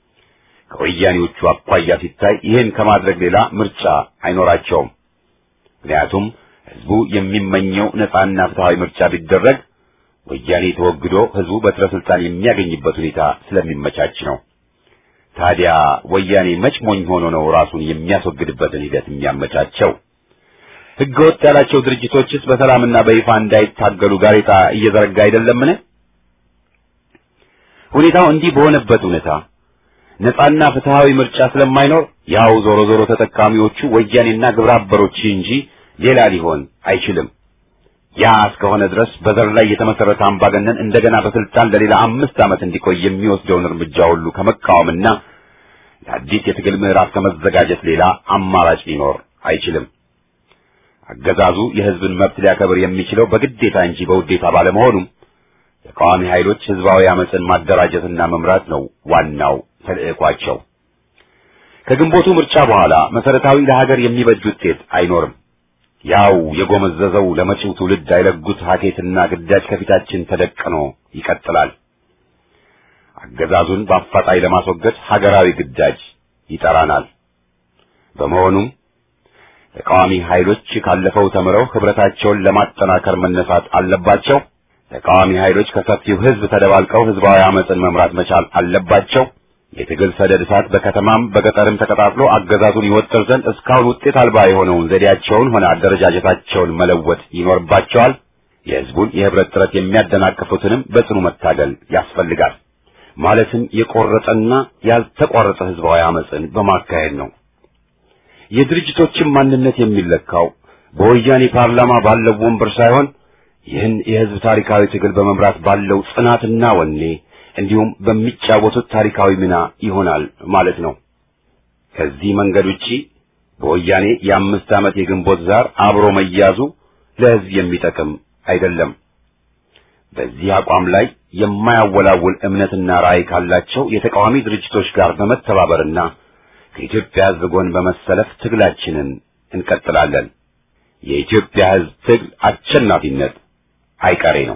ከወያኔዎቹ አኳያ ሲታይ ይህን ከማድረግ ሌላ ምርጫ አይኖራቸውም። ምክንያቱም ህዝቡ የሚመኘው ነጻና ፍትሃዊ ምርጫ ቢደረግ ወያኔ ተወግዶ ህዝቡ በትረ ስልጣን የሚያገኝበት ሁኔታ ስለሚመቻች ነው። ታዲያ ወያኔ መች ሞኝ ሆኖ ነው ራሱን የሚያስወግድበትን ሂደት የሚያመቻቸው? ህገወጥ ያላቸው ድርጅቶችስ በሰላምና በይፋ እንዳይታገሉ ጋሬጣ እየዘረጋ አይደለምን? ሁኔታው እንዲህ በሆነበት ሁኔታ ነጻና ፍትሃዊ ምርጫ ስለማይኖር ያው ዞሮ ዞሮ ተጠቃሚዎቹ ወያኔና ግብረ አበሮች እንጂ ሌላ ሊሆን አይችልም። ያ እስከሆነ ድረስ በዘር ላይ የተመሰረተ አምባገነን እንደገና በስልጣን ለሌላ አምስት ዓመት እንዲቆይ የሚወስደውን እርምጃ ሁሉ ከመቃወምና ለአዲስ የትግል ምዕራፍ ከመዘጋጀት ሌላ አማራጭ ሊኖር አይችልም። አገዛዙ የሕዝብን መብት ሊያከብር የሚችለው በግዴታ እንጂ በውዴታ ባለመሆኑም ተቃዋሚ ኃይሎች ሕዝባዊ አመፅን ማደራጀትና መምራት ነው ዋናው ተልዕኳቸው። ከግንቦቱ ምርጫ በኋላ መሰረታዊ ለሀገር የሚበጅ ውጤት አይኖርም። ያው የጎመዘዘው ለመጪው ትውልድ አይለጉት ሀኬትና ግዳጅ ከፊታችን ተደቅኖ ይቀጥላል። አገዛዙን በአፋጣኝ ለማስወገድ ሀገራዊ ግዳጅ ይጠራናል። በመሆኑም ተቃዋሚ ኃይሎች ካለፈው ተምረው ህብረታቸውን ለማጠናከር መነሳት አለባቸው። ተቃዋሚ ኃይሎች ከሰፊው ህዝብ ተደባልቀው ህዝባዊ አመፅን መምራት መቻል አለባቸው። የትግል ሰደድ እሳት በከተማም በገጠርም ተቀጣጥሎ አገዛዙን ይወጥር ዘንድ እስካሁን ውጤት አልባ የሆነውን ዘዴያቸውን ሆነ አደረጃጀታቸውን መለወጥ ይኖርባቸዋል። የህዝቡን የህብረት ጥረት የሚያደናቅፉትንም በጽኑ መታገል ያስፈልጋል። ማለትም የቆረጠና ያልተቋረጠ ህዝባዊ አመፅን በማካሄድ ነው። የድርጅቶችን ማንነት የሚለካው በወያኔ ፓርላማ ባለው ወንበር ሳይሆን ይህን የህዝብ ታሪካዊ ትግል በመምራት ባለው ጽናትና ወኔ እንዲሁም በሚጫወቱት ታሪካዊ ሚና ይሆናል ማለት ነው። ከዚህ መንገድ ውጪ በወያኔ የአምስት ዓመት የግንቦት ዛር አብሮ መያዙ ለህዝብ የሚጠቅም አይደለም። በዚህ አቋም ላይ የማያወላውል እምነትና ራዕይ ካላቸው የተቃዋሚ ድርጅቶች ጋር በመተባበርና ከኢትዮጵያ ህዝብ ጎን በመሰለፍ ትግላችንን እንቀጥላለን። የኢትዮጵያ ህዝብ ትግል አሸናፊነት አይቀሬ ነው።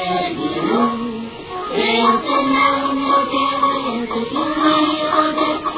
Thank you.